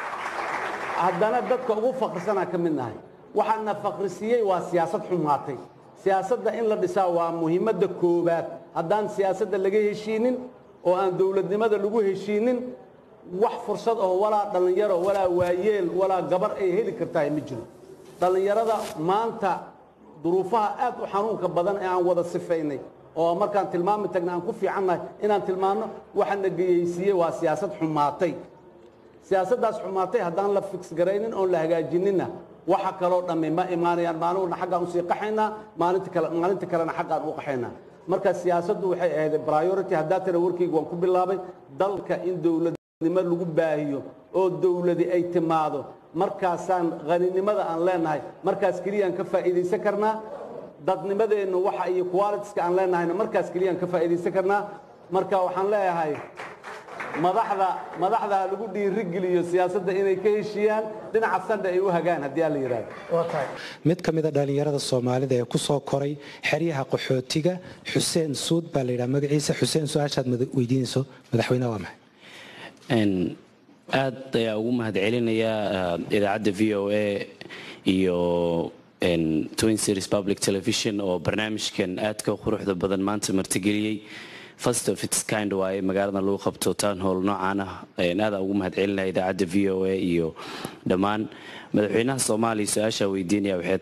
haddana dadka ugu faqrisanaan ka mid nahay waxaana faqrisiiyey waa siyaasad xumaatay siyaasadda in la dhisaa waa muhiimadda koowaad haddaan siyaasadda laga heshiinin oo aan dowladnimada lagu heshiinin wax fursad oo walaa dhallinyaro walaa waayeel walaa gabar ay heli kartaa ma jiro dhallinyarada maanta duruufaha aad u xanuunka badan ee aan wada sifaynay oo markaan tilmaami tagna aan ku fiicannahay inaan tilmaanno waxaana geyeysiiyey waa siyaasad xumaatay siyaasaddaas xumaatay haddaan la fix garaynin oon la hagaajininna waxa kaloo dhammi ma imaanayaan maalinna xaggaan usii qaxaynaa maalinta kale maalinta kalena xaggaan u qaxaynaa marka siyaasaddu waxay ahayd priority haddaa tira warkayga waan ku bilaabay dalka in dowladnimo lagu baahiyo oo dowladi ay timaado markaasaan qaninimada aan leenahay markaas keliyaan ka faa'iidaysan karnaa dadnimadeennu waxa iyo qualitiska aan leenahayna markaas keliyaan ka faa'iidaysan karnaa marka waxaan leeyahay madaxda madaxda ha lagu dhiirigeliyo siyaasadda inay ka heshiiyaan dhinaca sandha ay u hagaan haddii aan la yidhaahdo mid ka mida dhallinyarada soomaalida ee ku soo koray xeryaha qaxootiga xuseen suud baa la yidhaha magaciisa xuseen su-aashaad weydiinayso madaxweyneha waa maxay aad ayaa ugu mahadcelinayaa idaacadda v o a iyo twin series public television oo barnaamijkan aadka quruxda badan maanta martigeliyey first of its kind waaye magaalada lagu qabto town hall noocaan ah aada ugu mahadcelinaya idaacadda v o a iyo dhammaan madaxweynaha soomaaliya su-aasha weydiinaya waxay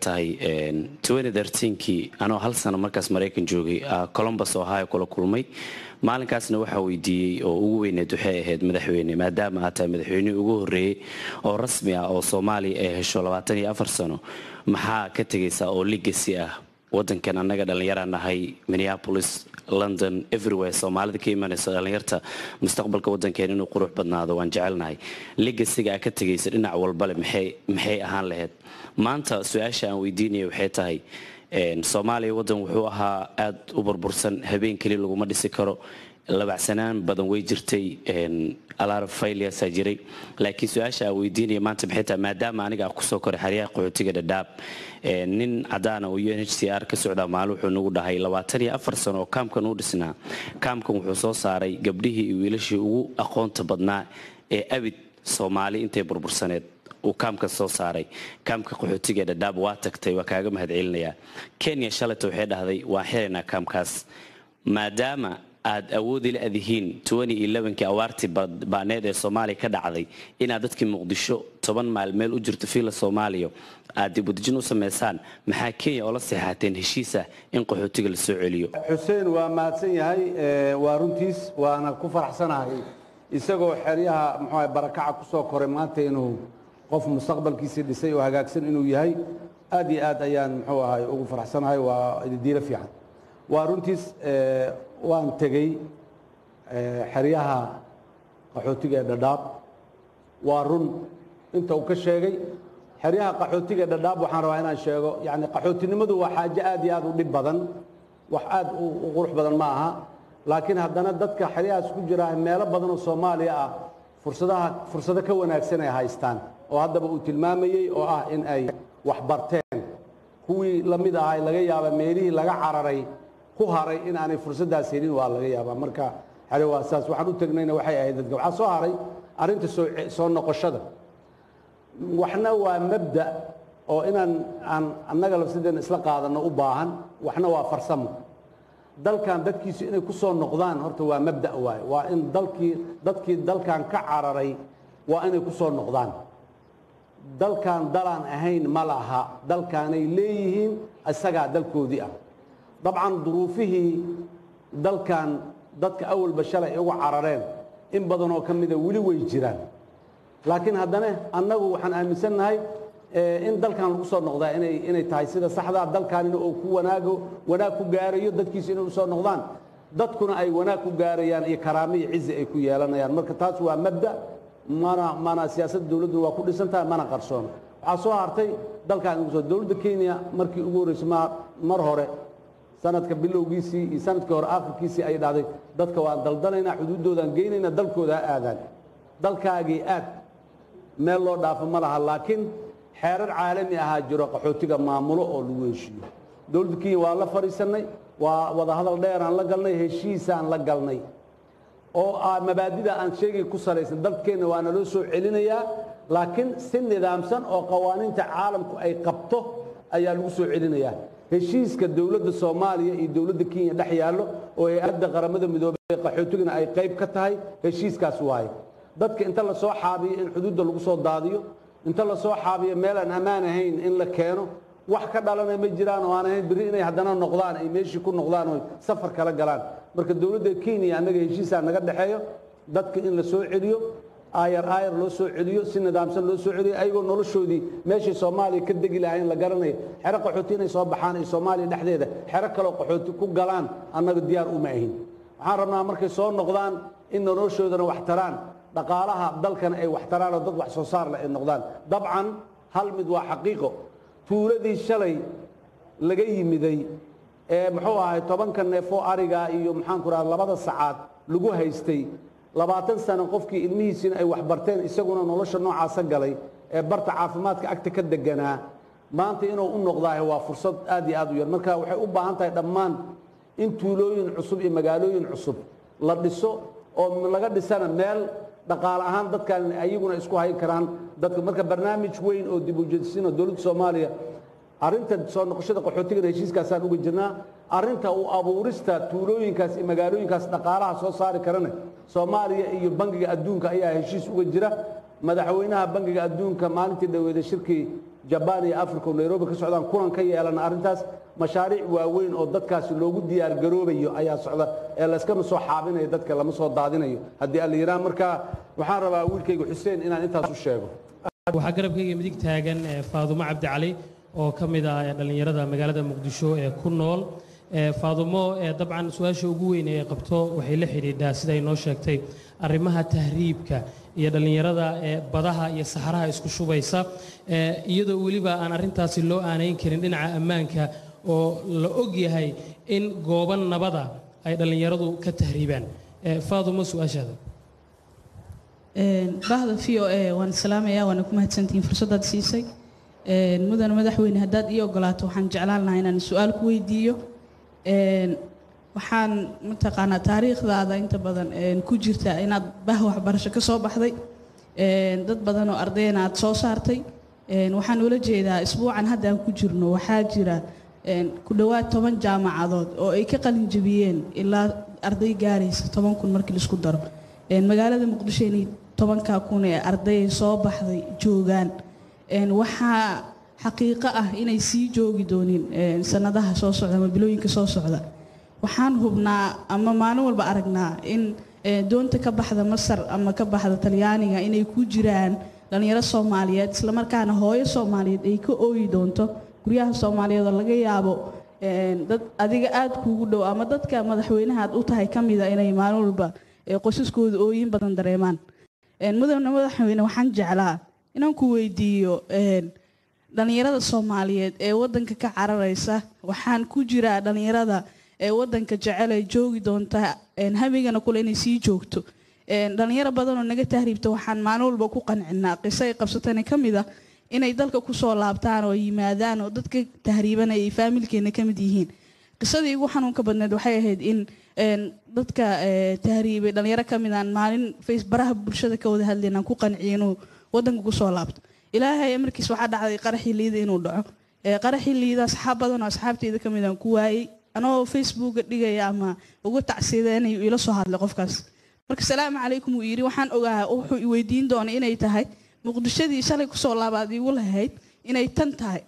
tahay kii anoo hal sano markaas maraykan joogay colombus ohio kula kulmay maalinkaasna waxaa weydiiyey oo ugu weyneed waxay ahayd madaxweyne maadaama aad tahay madaxweynihii ugu horreeyey oo rasmi ah oo soomaaliya ay hesho sano maxaa ka tegaysaa oo ligasi ah wadankan annaga dhallinyara nahay minneapolis london everywhere soomaalida ka imanayso dhallinyarta mustaqbalka waddankeena inuu qurux badnaado waan jecelnahay legasiga aa ka tegaysa dhinac walbale maxay ahaan lahayd maanta su-aasha aan weydiinaya waxay tahay soomaaliya waddan wuxuu ahaa aada u burbursan habeen keli laguma dhisi karo labacsanaan badan way jirtay alar failyasaa jiray laakiin su-aasha aan weydiinaya maanta maxay tahay maadaama aniga aan kusoo koray xeryaha qaxootiga dhadhaab nin cadaana oo u n h c r ka socdaa maalin wuxuu nagu dhahay labaatan iyo afar sano oo kaamkan u dhisnaa kaamkan wuxuu soo saaray gabdhihii iyo wiilashii ugu aqoonta badnaa ee abid soomaali intay burbursaneed uu kaamka soo saaray kaamka qaxootiga dhadhaab waa tagtay waa kaaga mahadcelinayaa kenya shalayta waxay dhahday waan xiraynaa kaamkaas maadaama aad awoodi la adihiin kii awaartii baaneed ee soomaaliya ka dhacday inaad dadkii muqdisho toban maal meel u jirto fiila soomaaliya aad dibudejin u samaysaan maxaa kenya oo la seexateen heshiisah in qaxootiga la soo celiyo xuseen waa mahadsan yahay waa runtiis waana ku faraxsanahay isagoo xeryaha muxuu barakaca ku soo koray maanta inuu qof mustaqbalkiisii dhisay oo hagaagsan inuu yahay aad iyo aad ayaan muxuu ahay ugu faraxsanahay waa diilo fiican waa runtiis waan tegey xeryaha qaxootiga ee dhadhaab waa run inta uu ka sheegay xeryaha qaxootiga ee dhadhaab waxaan rabaa inaan sheego yani qaxootinimadu waa xaajo aad iyo aad u dhib badan wax aad u qurux badan ma aha laakiin haddana dadka xeryahaas ku jira meelo badan oo soomaaliya ah fursadaha fursado ka wanaagsan ay haystaan oo haddaba uu tilmaamayey oo ah in ay wax barteen kuwii la mid ahay laga yaaba meelihii laga cararay ku haray in aanay fursaddaas helin waa laga yaabaa marka xere waa saas waxaan u tegnayna waxay ahayd dadka waxaa soo haray arrinta soo soo noqoshada waxna waa mabda oo inaan aan annaga lafsadeena isla qaadanno u baahan waxna waa farsamo dalkan dadkiisu inay ku soo noqdaan horta waa mabda waaye waa in dalkii dadkii dalkan ka cararay waa inay ku soo noqdaan dalkan dalaan ahayn ma laha dalkaanay leeyihiin isagaa dalkoodii ah dabcan duruufihii dalkan dadka awalba shalay ugu carareen in badanoo ka mida weli way jiraan laakiin haddana annagu waxaan aaminsannahay in dalkan lagu soo noqdaa inay inay tahay sida saxdaa dalkaanina oo ku wanaago wanaag ku gaarayo dadkiisu inay u soo noqdaan dadkuna ay wanaag ku gaarayaan iyo karaamo iyo cizi ay ku yeelanayaan marka taas waa mabda mana mana siyaasadda dowladduna waa ku dhisan tahay mana qarsoono waxaa soo hartay dalkan ugu soo dowladda kenya markii ugu horreysay ma mar hore sanadka bilowgiisii iyo sanadkii hore aakhirkiisii ay dhahday dadka waan daldanaynaa xuduuddoodaan geynaynaa dalkooda ha aadaan dalkaagii aad meel loo dhaafo ma laha laakiin xeerar caalami ahaa jiro qaxootiga maamulo oo lagu heshiiyo dowladda kenya waa la fadhiisannay waa wadahadal dheeraan la galnay heshiisaan la galnay oo ah mabaadida aan sheegay ku salaysan dalkeenna waa naloo soo celinayaa laakiin si nidaamsan oo qawaaniinta caalamku ay qabto ayaa lagu soo celinayaa heshiiska dowladda soomaaliya iyo dowladda kenya dhex yaallo oo hay-adda qaramada midoobey qaxootigana ay qayb ka tahay heshiiskaas waaye dadka inta la soo xaabiyo in xuduudda lagu soo daadiyo inta la soo xaabiyo meel aan ammaan ahayn in la keeno wax ka dhalanay ma jiraan oo aan ahayn berri inay haddana noqdaan ay meeshii ku noqdaan oo safar kala galaan marka dowladda kenya annaga heshiisaa naga dhexeeyo dadka in la soo celiyo aayar aayar loo soo celiyo si nidaamsan loo soo celiyo ayagoo noloshoodii meeshay soomaaliya ka degi lahayn la garanayo xero qaxooti inay soo baxaan ay soomaaliya dhexdeeda xero kaloo qaxooti ku galaan annaga diyaar uma ahin waxaan rabnaa markay soo noqdaan in noloshoodana wax taraan dhaqaalaha dalkana ay wax taraan oo dad wax soo saar leh ay noqdaan dabcan hal mid waa xaqiiqo tuuladii shalay laga yimiday ee muxuu ahay tobanka neefoo ariga iyo maxaanku raha labada sacaad lagu haystay labaatan sano qofkii ilmihiisiina ay wax barteen isaguna nolosha noocaasa galay ee barta caafimaadka agta ka deganaa maanta inuu u noqdaahe waa fursad aad iyo aad u yar marka waxay u baahan tahay dhammaan in tuulooyin cusub iyo magaalooyin cusub la dhiso oo laga dhisana meel dhaqaale ahaan dadkan ayaguna isku hayn karaan dadka marka barnaamij weyn oo dib u jeedisiin oo dowladda soomaaliya arrinta soo noqoshada qaxootiga heshiiskaasaan uga jirnaa arrinta u abuurista tuulooyinkaas iyo magaalooyinkaas dhaqaalaha soo saari karana soomaaliya iyo bangiga adduunka ayaa heshiis uga jira madaxweynaha bangiga adduunka maalintii dhaweeday shirkii jabaan iyo africa oo nairobi ka socdaan kulan ka yeelana arrintaas mashaariic waaweyn oo dadkaasi loogu diyaar garoobayo ayaa socda ee layskama soo xaabinayo dadka lama soo daadinayo haddii alla yidhaha marka waxaan rabaa wiilkayga xuseen inaan intaas u sheego waxaa garabkayga midig taagan eh, faadumo cabdi cali oo ka mid ah eh, dhallinyarada magaalada muqdisho ee ku nool Eh, faadumo eh, dabcan su-aasha ugu weyn ee ay qabto waxay la xidhiidhaa sida ay noo sheegtay arrimaha tahriibka iyo dhallinyarada ee badaha iyo saxaraha isku shubaysa eh, iyadoo weliba aan arrintaasi loo aanayn karin dhinaca ammaanka oo la og yahay in gooban nabada ay dhallinyaradu ka tahriibaan Eh, faadumo su-aashaada Een, bahda v o a waan salaamayaa waana ku mahadsantihiin fursadaad siisay Een, mudane madaxweyne haddaad ii ogolaato waxaan jeclaan lahaa inaan su-aal ku weydiiyo Een, waxaan mataqaanaa taariikhdaada inta badan een, ku jirta inaad bah waxbarasho ka soo baxday Een, dad badan oo ardayna aad soo saartay Een, waxaan ula jeedaa isbuucan hadda aan ku jirno waxaa jira een, ku dhowaad toban jaamacadood oo ay ka qalin jebiyeen ilaa arday gaaraysa toban kun markii laisku daro Een, magaalada muqdisho inay tobankaa kun ee arday soo baxday joogaan Een, waxaa xaqiiqo ah inay sii joogi doonin een, sanadaha soo socda ama bilooyinka soo socda waxaan hubnaa ama maalin walba aragnaa in ee, doonta ka baxda masar ama ka baxda talyaaniga inay ku jiraan dhallinyaro soomaaliyeed islamarkaana hooyo soomaaliyeed ay ka ooyi doonto guryaha soomaaliyeed oo laga yaabo een, dad adiga aad kuugu dhow ama dadka madaxweynaha aad u tahay ka mida inay maalin walba ee, qoysaskooda ooyin badan dareemaan Een, mudane madaxweyne waxaan jeclaa inaan ku weydiiyo een, dhallinyarada soomaaliyeed ee wadanka ka cararaysa waxaan ku jiraa dhallinyarada ee wadanka jecel ay joogi doonta een, hamigana kule inay sii joogto Een, dhallinyaro badan oo naga tahriibta waxaan maalin walba ku qancinaa qiso ay qabsatana ka mid ah inay dalka kusoo laabtaan oo yimaadaan oo dadka tahriibanaya ay faamilkeena ka mid yihiin qisadii ugu xanuunka badneed waxay ahayd in een, dadka ee, tahriibay dhallinyaro ka mid aan maalin face baraha bulshada ka wada hadlayn aan ku qanciyo inuu wadanka kusoo laabto ilaahay amarkiis waxaa dhacday qaraxii liida inuu dhaco Ee, qaraxii liida asxaab badan oo asxaabteyda ka mid aan ku waayey anoo facebooka dhigaya ama uga tacsiideynayo ila soo hadlay qofkaas marka salaamu calaykum uu yidhi waxaan ogaa wuxuu i weydiin doonay inay tahay muqdishadii shalay kusoo laabaad iigu lahayd inay tan tahay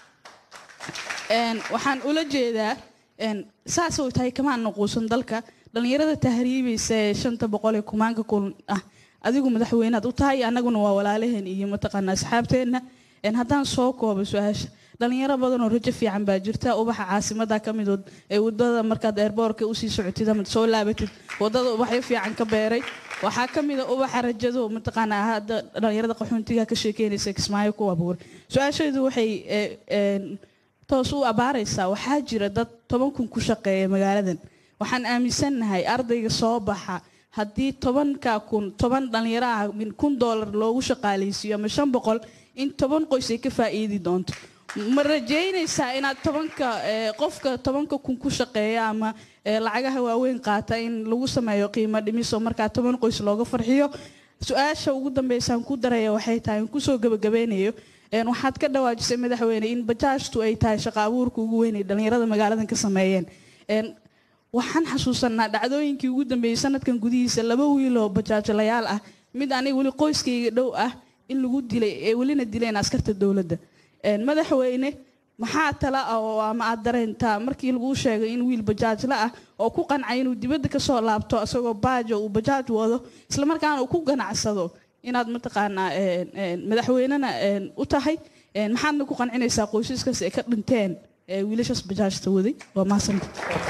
Een, waxaan ula jeedaa een, saas oo tahay kamaan naquusan dalka dhallinyarada tahriibaysa ee shanta boqol ee kumaanka kun ah adigu madaxweynaad u tahay annaguna waa walaalaheen iyo mataqaana asxaabteenna Een, haddaan soo koobo su-aasha dhalinyaro badan oo rajo fiican baa jirta ubaxa caasimada ka midood ee wadada markaad eerboorka usii socotid ama soo laabatid wadada ubaxyo fiican ka beeray waxaa ka mid a ubaxa rajado mataqaanaa hadda dhalinyarada qaxoontiga ka sheekeynaysa kismaayo ku abuuray su-aashaydu waxay ee, een, toos u abaaraysaa waxaa jira dad toban kun ku shaqeeya magaaladan waxaan aaminsannahay ardayga soo baxa haddii tobanka kun toban dhalinyaro ah min kun doolar loogu shaqaalaysiiyo ama shan boqol in toban qoys ay ka faa'iidi doonto ma rajaynaysaa inaad tobanka ee, qofka tobanka kun ku shaqeeya ama ee, lacagaha waaweyn qaata in lagu sameeyo qiimo dhimis oo markaa toban qoys looga farxiyo su-aasha ugu dambeysaan ku daraya waxay tahay in kusoo gabagabeynayo een, waxaad ka dhawaajisay madaxweyne in bajaajtu ay tahay shaqa abuurka ugu weyn ay dhallinyarada magaaladan ka sameeyeen Een, waxaan xasuusanaa dhacdooyinkii ugu dambeeyey sanadkan gudihiisa laba wiiloo bajaajolayaal ah mid aniga weli qoyskayga dhow ah in lagu dilay ee welina dileen askarta dowladda Een, madaxweyne maxaa tala ah oo ama aad dareentaa markii laguu sheegay in wiil bajaajla ah oo ku qancay inuu dibadda ka soo laabto isagoo baajo uu bajaaj wado islamarkaana uu ku ganacsado inaad mataqaanaa een, een, madaxweynena een, u tahay Een, maxaadna ku qancinaysaa qoysaskaas ay ka dhinteen ee wiilashaas bajaajta waday waa mahadsantahay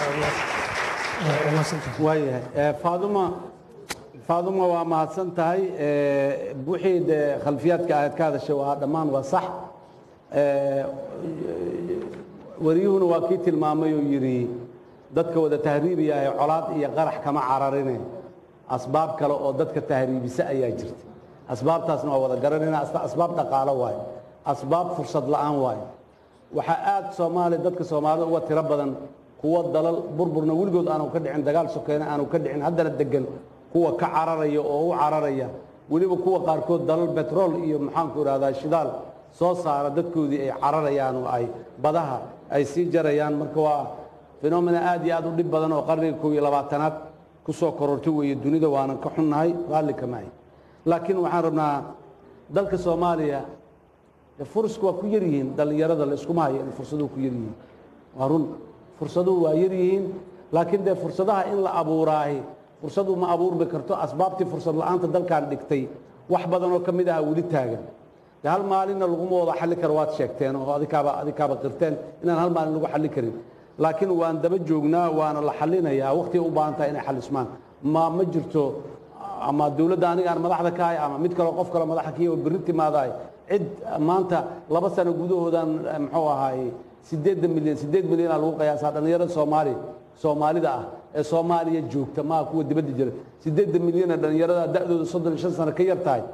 waayahay Eh, faaduma faaduma waa mahadsan tahay Eh, wixii dee khalfiyaadka ahayd ka hadashay waa dhammaan waa sax Eh, wariyuhuna waa kii tilmaamay oo yidhi dadka wada tahriibaya ee colaad iyo qarax kama cararine asbaab kale oo dadka tahriibisa ayaa jirta asbaabtaasna waa wada garanayna asba- asbaab dhaqaalo waaye asbaab fursad la'aan waaye waxaa aad soomaaliya dadka soomaalida uga tiro badan kuwo dalal burburna weligood aanu ka dhicin dagaal sokeena aanu ka dhicin haddana degan kuwa ka cararaya oo u cararaya weliba kuwa qaarkood dalal betrol iyo maxaanku idhahdaa shidaal soo saara dadkoodii ay cararayaan oo ay badaha ay sii jarayaan marka waa fenomena aad iyo aad u dhib badan oo qarniga kow iyo labaatanaad ku soo korortay weeye dunida waanan ka xunnahay raalli kama ahy laakiin waxaan rabnaa dalka soomaaliya dee furusku waa ku yar yihiin dhallinyarada la iskuma hayo in fursaduhu ku yar yihiin waa run fursaduhu waa yar yihiin laakiin dee fursadaha in la abuuraahi fursadu ma abuurmi karto asbaabtii fursad la'aanta dalkan dhigtay wax badan oo ka mid aha weli taagan dee hal maalinna laguma wada xalli karo waad sheegteen oo adikaaba adikaaba qirteen inaan hal maalin lagu xalli karin laakiin waan daba joognaa waana la xallinayaa waqtiga u baahan tahay inay xallismaan ma ma jirto ama dowladda aniga aan madaxda ka ahay ama mid kaleo qof kale madaxa kiyo berri timaadahay cid maanta laba sano gudahoodan muxuu ahaay siddeedda milyan siddeed milyan aa lagu qiyaasaa dhallinyarada soomaaliya soomaalida ah ee soomaaliya joogta maa kuwa dibadda jira siddeedda milyana dhallinyarada da'dooda soddon iyo shan sano ka yar tahay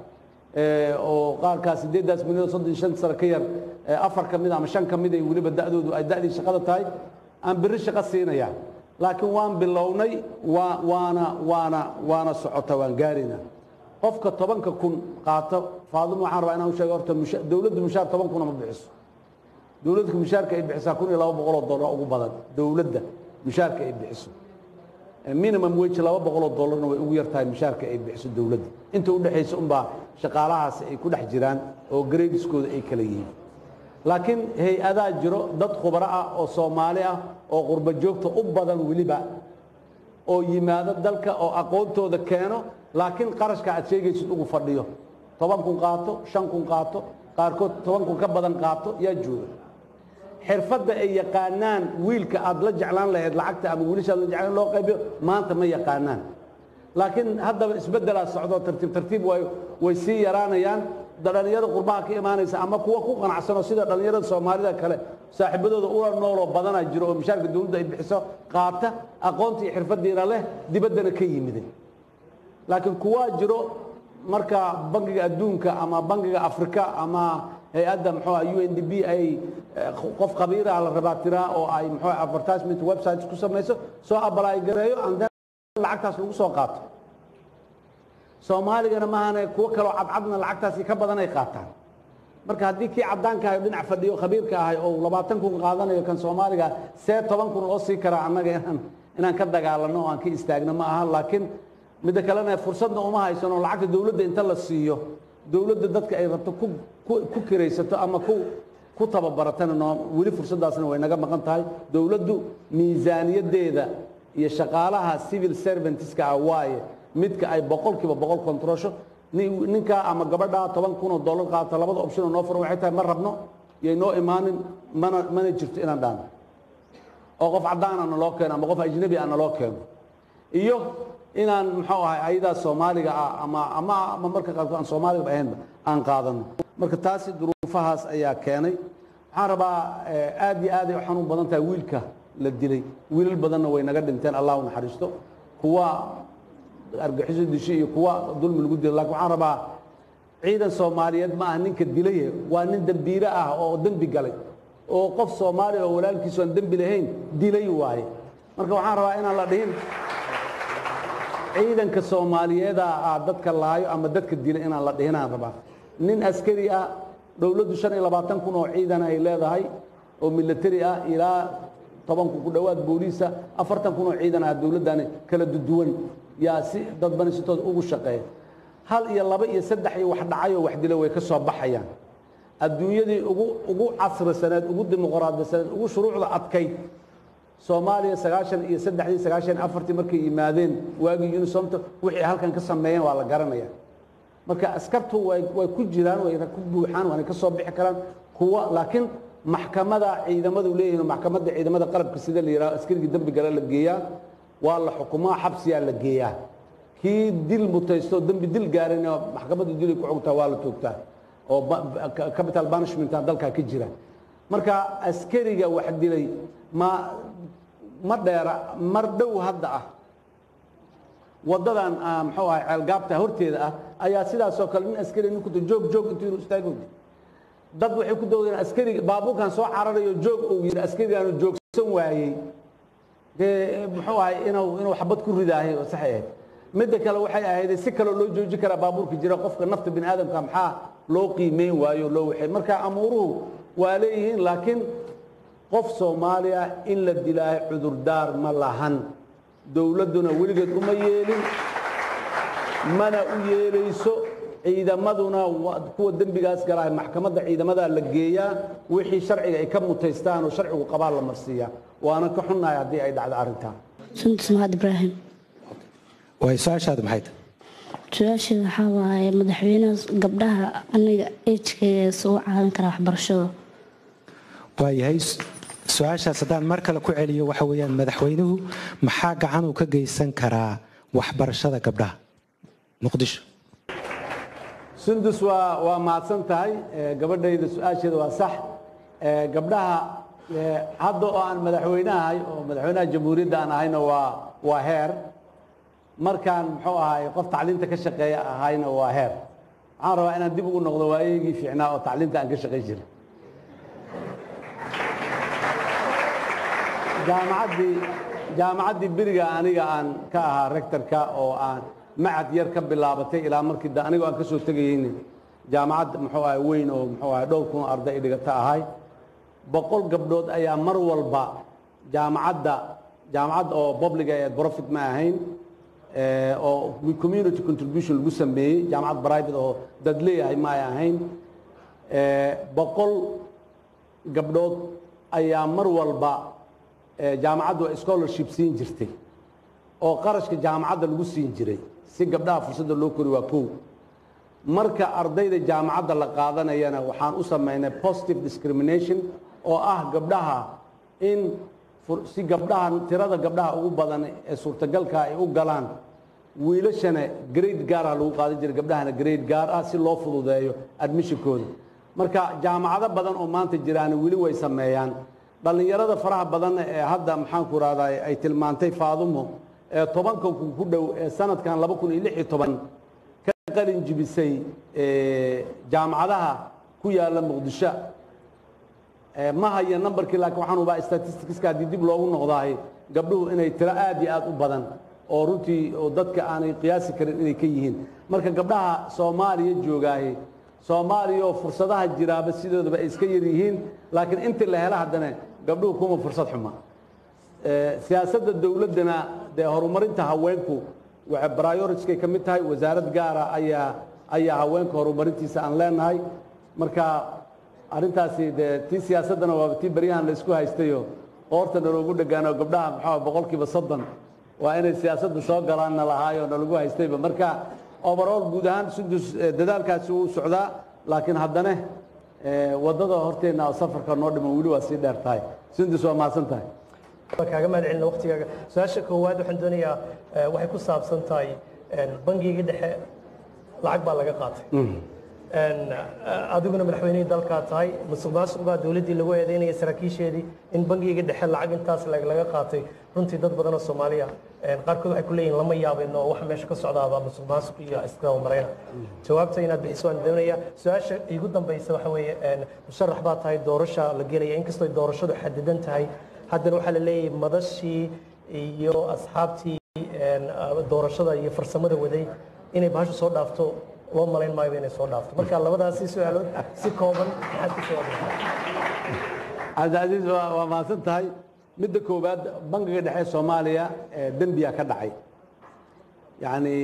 oo qaarkaas siddeeddaas milyan soddon iyo shan sano ka yar afar ka mid ama shan ka mid ay weliba da'doodu ay da'dii shaqada tahay aan berri shaqo siinaya laakiin waan bilownay waa waana waana waana socota waan gaaraynaa qofka tobanka kun qaato faadimo waxaan rabaa inaan u sheego horta musha dowladdu mushaar toban kuna ma bixiso dowladda mushaarka ay bixisaa kun iyo laba boqoloo dollar ugu badan dowladda mushaarka ay bixiso minimum wage laba boqoloo dollarna way ugu yartahay mushaarka ay bixiso dowladda inta u dhexaysa unbaa shaqaalahaasi ay ku dhex jiraan oo gradeskooda ay kala yihiin laakiin hay-adaa jiro dad khubaro ah oo soomaali ah oo qurbo joogta u badan weliba oo yimaado dalka oo aqoontooda keeno laakiin qarashka aad sheegaysid ugu fadhiyo toban kun qaato shan kun qaato qaarkood toban kun ka badan qaato yaa jooga xirfadda ay yaqaanaan wiilka aad la jeclaan lahayd lacagta ama wiilashaad la jeclaan loo qaybiyo maanta ma yaqaanaan laakiin haddaba isbeddelaa socdo tartiib tartiib way way sii yaraanayaan dhalinyarada qurbaha ka imaanaysa ama kuwa ku qanacsanoo sida dhalinyarada soomaalida kale saaxiibadooda ula nooloo badanaa jiro oo mushaarka dowladda ay bixiso qaata aqoontii xirfadiina leh dibaddana ka yimiday laakiin kuwaa jiro marka bangiga adduunka ama bangiga afrika ama hay-adda muxuu u n d b ay qof khabiiraha la rabaa tiraa oo ay muxuu advertisement websites ku samayso soo abalaay gareeyo and then lacagtaas lagu soo qaato soomaaligana maahane kuwo kaloo cadcadna lacagtaasi ka badan ay qaataan marka haddii kii caddaanka ahay oo dhinac fadhiyo khabiirka ahay oo labaatan kun qaadanayo kan soomaaliga see toban kun loo sii karaa annaga inaan inaan ka dagaalanno oo aan ka istaagno ma aha laakiin midda kalena fursadna uma haysano lacagta dowladda inta la siiyo dowladda dadka ay rabto ku ku kiraysato ama ku ku tababaratana noo weli fursaddaasna way naga maqan tahay dowladdu miisaaniyaddeeda iyo shaqaalaha civil servantska ah waaye midka ay boqolkiiba boqol kontrosho ninkaa ama gabadhaa toban kun oo dollar qaata labada option oo noo furan waxay tahay ma rabno yay noo imaanin mana mana jirto inaan dhaano oo qof caddaan ana loo keeno ama qof ajnabi ana loo keeno iyo inaan muxuu ahay ayadaa soomaaliga ah ama ama ama marka qaarkood aan soomaaliga ahaynba aan qaadano marka taasi duruufahaas ayaa keenay waxaan rabaa aad iyo aad ay u xanuun badan tahay wiilka la dilay wiilal badanna way naga dhinteen allah u naxariisto kuwa argaxiso dishay iyo kuwa dulmi lagu dilay lakin waxaan rabaa ciidan soomaaliyeed ma aha ninka dilaye waa nin dembiile ah oo dembi galay oo qof soomaaliya oo walaalkiisu aan dembi lahayn dilay waaye marka waxaan rabaa inaan la dhihin ciidanka soomaaliyeeda ah dadka laayo ama dadka dila inaan la dhihinaan rabaa nin askari ah dowladdu shan iyo labaatan kun oo ciidan ay leedahay oo military ah ilaa toban kun ku dhowaad booliisa afartan kun oo ciidan ah dowladdani kala duduwan yaa si dadbani sitood ugu shaqeeya hal iyo laba iyo saddex iyo wax dhacay oo wax dila way ka soo baxayaan adduunyadii ugu ugu casrisaneed ugu dimuqraadisaneed ugu shuruucda adkayd soomaaliya sagaashan iyo saddexdii sagaashan afartii markay yimaadeen waagii unisomta wixii halkan ka sameeyeen waa la garanaya marka askartu way way ku jiraan way ku buuxaan waana ka soo bixi karaan kuwa laakiin maxkamada ciidamadu leeyihiin maxkamadda ciidamada qalabka sida la yidhaho askarigii dembi gale la geeyaa waa la xukumaa xabsiyaa la geeyaa kii dil mutaysto dembi dil gaarin oo maxkamadda dilay ku xugtaa waa la toogtaa oo capital punishmenta dalkaa ka jira marka askariga wax dilay ma ma dheera mar dhow hadda ah waddadan muxuu ahay ceelgaabta horteeda ah ayaa sidaasoo kale nin askari nin kuto joog joog intuu inuu istaagodi dad waxay ku doodeen askariga baabuurkan soo cararayo joog uu yidhi askarigaanu joogsan waayey dee muxuu ahay inuu inuu xabad ku ridaahay oo saxay ahayd midda kale waxay ahayd si kaloo loo joojin karaa baabuurka jira qofka nafta bini aadamka maxaa loo qiimeyn waayo loo waxay marka amuuruhu waa leeyihiin laakiin qof soomaaliya in la dilaayo cudurdaar ma lahan dowladduna weligeed uma yeelin mana u yeelayso ciidamaduna waa kuwa dembigaas galaa maxkamadda ciidamada la geeyaa wixii sharciga ay ka mutaystaan oo sharcigu qabaa la marsiiyaa waana ka xunnahay haddii ay dhacdo arrintaa suntus mahad ibraahim way su-aashaadu maxay tahay su-aasheeda waxaa waaye madaxweynaha gabdhaha aniga ejkayga soo caawin karaa waxbarashada waayahay su-aashaas haddaan mar kale ku celiyo waxa weeyaan madaxweynuhu maxaa gacan uu ka geysan karaa waxbarashada gabdhaha muqdisho sundus waa waa mahadsan tahay Eh, gabadhayda su-aasheeda waa sax Eh, gabdhaha eh, hadda oo aan madaxweynahay oo madaxweynaha jamhuuriyadda aan ahayna waa waa heer markaan muxuu ahaay qof tacliinta ka shaqeeya ahayna waa heer waxaan rabaa inaan dib ugu noqdo waayagii fiicnaa oo tacliinta aan ka shaqayn jiray jaamacaddii jaamacaddii beriga aniga aan ka ahaa rectorka oo aan macad yar ka bilaabatay ilaa markii da anigoo aan ka soo tegayeyni jaamacad muxuu ahay weyn oo muxuu ahay dhowr kun oo arday dhigata ahay boqol gabdhood ayaa mar walba jaamacadda jaamacad oo public ee profit ma ahayn eh, oo community contribution lagu sameeyey jaamacad private oo dad leeyahay ma ay ahayn Eh, boqol gabdhood ayaa mar walba eh, jaamacaddu scholarship siin jirtay oo qarashka jaamacadda lagu siin jiray si gabdhaha fursadda loo kori waa kow marka ardayda jaamacadda la qaadanayana waxaan u samaynay positive discrimination oo ah gabdhaha in fur- si gabdhaha tirada gabdhaha ugu badan ee suurtagalka ay u galaan wiilashana grade gaar ah lagu qaadan jiray gabdhahana grade gaar ah si loo fududeeyo admissionkooda marka jaamacado badan oo maanta jiraan weli way sameeyaan dhallinyarada faraha badan ee hadda maxaan ku rahdaa ay tilmaantay faadumo ee tobanka kun ku dhow ee sanadkan laba kun iyo lix iyo toban ka qalin jibisay ee, jaamacadaha ku yaala muqdisho Eh, ma haya numberkii laakiin waxaan ubaa statisticska haddii dib loogu noqdaay gabdhuhu inay tiro aad iyo aad u badan oo runtii oo dadka aanay qiyaasi karin inay ka yihiin marka gabdhaha soomaaliya joogaaye soomaaliya oo fursadaha jiraaba sidoodaba ay iska yar yihiin laakiin intii la hela haddana gabdhuhu kuma fursad xuma Eh, siyaasadda dowladdana dee horumarinta haweenku waxay prioritieskay ka mid tahay wasaarad gaara ayaa ayaa haweenka horumarintiisa aan leenahay marka arrintaasi dee tii siyaasaddana waaba tii beryahan la isku haystayo qoorta naloogu dhegaan oo gabdhaha maxaa boqolkiiba soddon waa inay siyaasadda soo galaanna lahaayoo nalagu haystayba marka overall guud ahaan sudus eh, dadaalkaasi wuu socdaa laakiin haddana eh, waddada horteenna oo safarka noo dhiman weli waa sii dheer tahay sundus waa mahadsan tahay waan kaaga mahad celina waqtigaaga su-aasha koowaad waxaan doonayaa eh, waxay ku saabsan tahay en, bangiga dhexe lacag baa laga qaatay En, eh, adiguna madaxweynihii dalkaa tahay musuq maasuq baa dowladdii lagu eedeynaya saraakiisheedii in bangiga dhexe lacag intaas lag- laga qaatay runtii dad badan oo soomaaliya en, qaarkood waxay ku leeyihin lama yaabin oo waxa meesha ka socdaaba musuq maasuq iyo iskawa marayna jawaabta inaad bixiso waan doonaya su-aasha igu dambaysa waxa weeye en, musharax baa tahay doorasha la gelaya inkastoo doorashadu xadidan tahay haddana waxaa la leeyahay madashii iyo asxaabtii en, ah, doorashada iyo farsamada waday inay bahashu soo dhaafto loo malayn maayo inay soo dhaafto marka labadaasi su-aalood si kooban maxaad ku jawaabtaa cabdicasiis waa waa mahadsan tahay midda koowaad bangiga dhexe soomaaliya ee dembiya ka dhacay yacni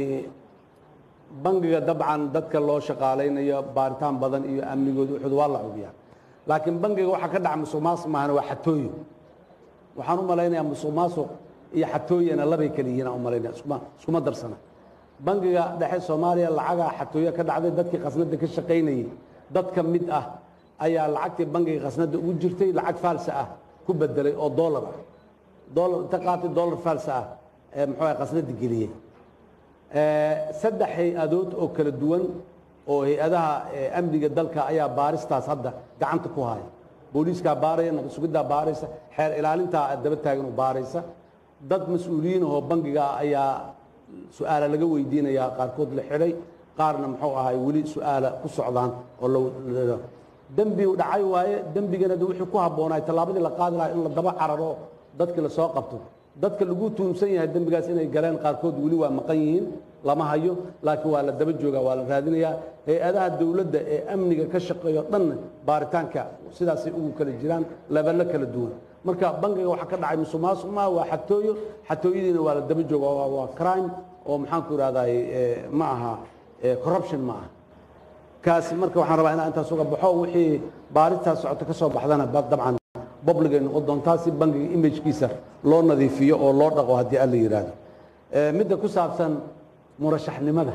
bangiga dabcan dadka loo shaqaalaynayo baaritaan badan iyo amnigooda wuxuud waa la cugiyaa laakiin bangiga waxaa ka dhaca musuq maasuq maahan waa xatooyo waxaan u malaynayaa musuq maasuq iyo xatooyana labay kala yihiin aan u malaynaya iskuma iskuma darsana bangiga dhexe soomaaliya lacagaa xatooyo ka dhacday dadkii khasnada ka shaqaynayay dad ka mid ah ayaa lacagtii bangiga khasnada ugu jirtay lacag faalsa ah ku bedelay oo doolar ah doolar inta qaatay doolar faalsa ah ee muxuu ahay khasnada geliyey Eh, saddex hay-adood oo kala duwan oo hay-adaha eh, amniga dalka ayaa baaristaas hadda gacanta ku haya booliiskaa baaraya nabad sugiddaa baaraysa xeer ilaalintaa daba taagan oo baaraysa dad mas-uuliyiin ahoo bangiga ayaa su-aala laga weydiinayaa qaarkood la xidhay qaarna muxuu ahay weli su-aala ku socdaan oo la dembi dhacay waaye dembigana de wixii ku habboonaay tallaabadii la qaadi lahaa in la daba cararo dadkii lasoo qabto dadka lagu tuunsan yahay dembigaas inay galeen qaarkood weli waa maqan yihiin lama hayo laakiin waa la daba joogaa waa la raadinayaa hay-adaha dowladda ee amniga ka shaqeeyo dhanna baaritaanka sidaasay ugu kala jiraan leballo kala duwan marka bangiga waxaa ka dhacay musuqmaasuq maaha waa xatooyo xatooyadiina waa la daba jooga waa waa crime oo maxaan ku ihahdaay ma aha corruption ma aha kaasi marka waxaan rabaa inaan intaas uga baxo wixii baaristaas socoto ka soo baxdana dabcan public ay noqon doontaa si bangiga imagekiisa loo nadiifiyo oo loo dhaqo haddii alla yidhaahdo midda ku saabsan murashaxnimada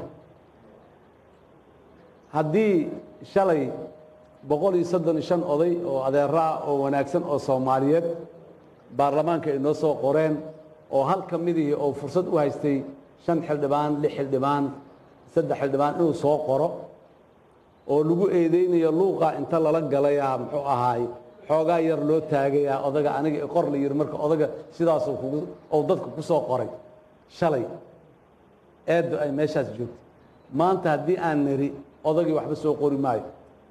haddii shalay boqol iyo soddon iyo shan oday oo adeero ah oo wanaagsan oo soomaaliyeed baarlamaanka ay noo soo qoreen oo hal ka midihii oo fursad u haystay shan xildhibaan lix xildhibaan saddex xildhibaan inuu soo qoro oo lagu eedeynayo luuqa inta lala galayaa muxuu ahaay xoogaa yar loo taagayaa odaga aniga qor la yiri marka odaga sidaasuu kugu oo dadka ku soo qoray shalay eeddu ay meeshaas joogto maanta haddii aan niri odagii waxba soo qori maayo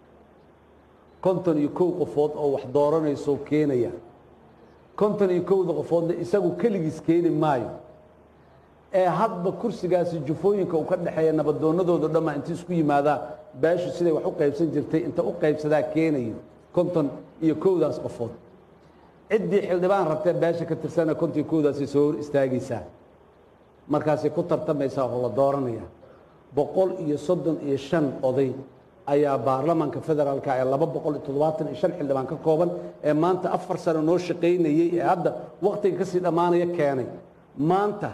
konton iyo kow qofood oo wax dooranaysoo keenaya konton iyo kowda qofoodna isagu keligiis keeni maayo ee hadba kursigaasi jufooyinka uu ka dhexeeya nabadoonnadooda dhamma inta isku yimaadaan beeshu siday wax u qaybsan jirtay inta u qaybsadaa keenayo konton iyo kowdaas qofood ciddii xildhibaan rabtee beesha ka tirsana konton iyo kowdaasay soo hor istaagaysaa markaasay ku tartamaysaa oo la dooranaya boqol iyo soddon iyo shan oday ayaa baarlamaanka federaalka ee laba boqol iyo toddobaatan iyo shan xildhibaan ka kooban ee maanta afar sano noo shaqaynayey ee hadda wakhtiga kasii dhammaanaya keenay maanta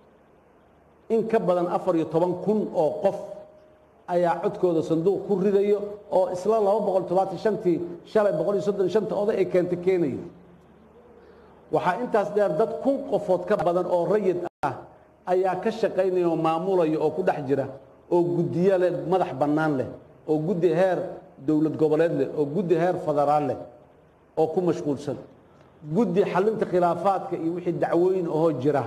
in ka badan afar iyo toban kun oo qof ayaa codkooda sanduuq ku ridayo oo isla laba boqol toddobaatan shantii shalay boqol iyo soddon shanta oday ay keentay keenayo waxaa intaas dheer dad kun qofood ka badan oo rayid ah ayaa ka shaqaynaya oo maamulaya oo ku dhex jira oo guddiyo leh madax bannaan leh oo guddi heer dowlad goboleed leh oo guddi heer federaal leh oo ku mashquulsan guddi xallinta khilaafaadka iyo wixii dacwooyin ahoo jira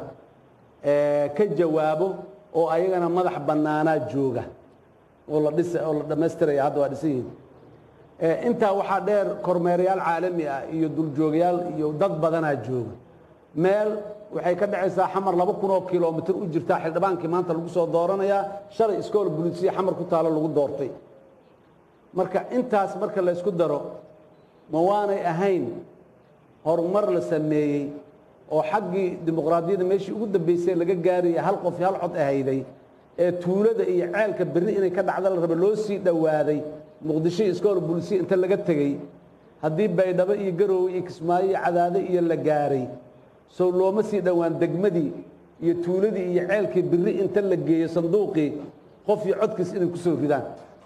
ka jawaabo oo ayagana madax bannaanaa jooga oo la dhisa oo la dhammaystiraya hadda waa dhisan yihiin intaa waxaa dheer kormeerayaal caalami ah iyo duljoogayaal iyo dad badanaa jooga meel waxay ka dhacaysaa xamar laba kun oo kilomitir u jirtaa xildhibaankii maanta lagu soo dooranayaa shalay iskool bulisiya xamar ku taalo lagu doortay marka intaas marka la ysku daro ma waanay ahayn horumar la sameeyey oo xaggii dimuqraadiyadda meeshii ugu dambaysay laga gaaraya hal qof hal cod ahayday ee tuulada iyo ceelka berri inay ka dhacda la raba loo sii dhowaaday muqdisho iyo iskool bulisiya inta laga tegey haddii baydhabo iyo garoowe iyo kismaayo iyo cadaade iyo la gaaray sow looma sii dhowaan degmadii iyo tuuladii iyo ceelkii birri inta la geeyo sanduuqii qof iyo codkiis inay ku soo ridaan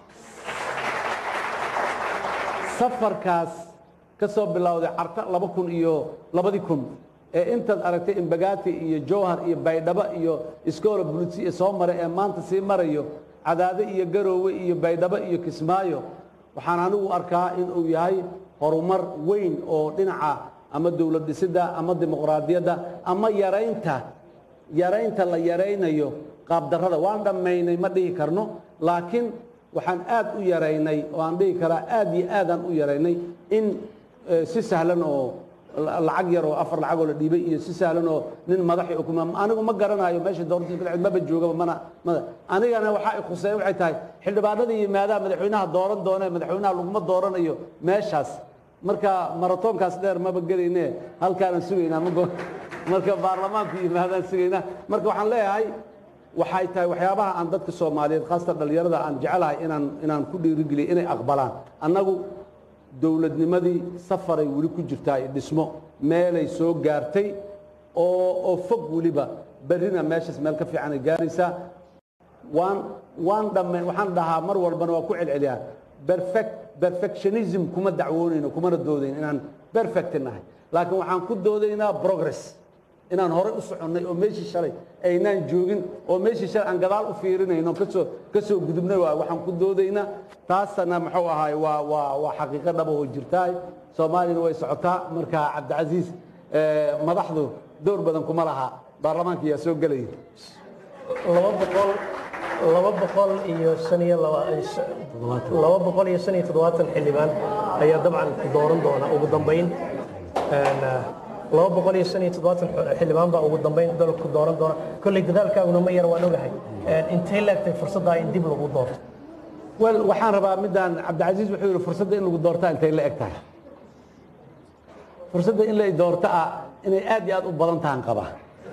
safarkaas ka soo bilowday carta laba kun iyo labadii kun ee intaad aragtay imbagaati iyo jowhar iyo baydhabo iyo iskoola bulisi soo maray ee maanta sii marayo cadaade iyo garoowe iyo baydhabo iyo kismaayo waxaan anigu arkaa inuu yahay horumar weyn oo dhinaca ama dowlad dhisidda ama dimuqraadiyadda ama yaraynta yaraynta la yaraynayo qaabdarrada waan dhammaynay ma dhihi karno laakiin waxaan aad u yaraynay oo aan dhihi karaa aad iyo aadaan u yaraynay in si sahlan oo lacag yar oo afar lacagoo la dhiibay iyo si sahlan oo nin madaxi ukuma anigu ma garanayo meesha doorashada ka dhacd maba joogaba mana mana anigana waxaa i khuseeya waxay tahay xildhibaanadii yimaadaha madaxweynaha dooran doona madaxweynaha laguma dooranayo meeshaas marka maratoonkaas dheer maba gelayne halkaanaan sugaynaa mago marka baarlamaanku yimaadaan sugaynaa marka waxaan leeyahay waxay tahay waxyaabaha aan dadka soomaaliyeed khaasatan dhallinyarada aan jecelahay inaan inaan ku dhiirigeliyo inay aqbalaan annagu dowladnimadii safaray weli ku jirtaa iyo dhismo meelay soo gaartay oo oo fog weliba berrina meeshaas meel ka fiicanay gaaraysaa waan waan dhamme waxaan dhahaa mar walbana waa ku celceliyaa perfect perfectionism kuma dacwoonayno kumana doodayn inaan perfect nahay laakiin waxaan ku doodaynaa progress inaan horey u soconnay oo meeshii shalay aynaan joogin oo meeshii shalay aan gadaal u fiirinayno kasoo ka soo gudubnay waay waxaan ku doodaynaa taasana muxuu ahaay waa waa waa xaqiiqo dhaba oo jirtaay soomaaliyana way socotaa marka cabdicasiis madaxdu door badan kuma laha baarlamaanka yaa soo gelaya laba boqol laba boqol iyo shan iyo laba laba boqol iyo shan iyo toddobaatan xildhibaan ayaa dabcan dooran doona ugu dambayn laba boqol iyo shan iyo toddobaatan xildhibaan baa ugu dambeyn dalku dooran doona kolley dadaalkaaguna ma yar waan ogahay intay leegtay fursaddaa in dib lagu doorto wel waxaan rabaa midaan cabdicasiis wuxuu yidhi fursadda in lagu doortaa intay la eg tahay fursadda in la doorto ah inay aad iyo aad u badan tahan qaba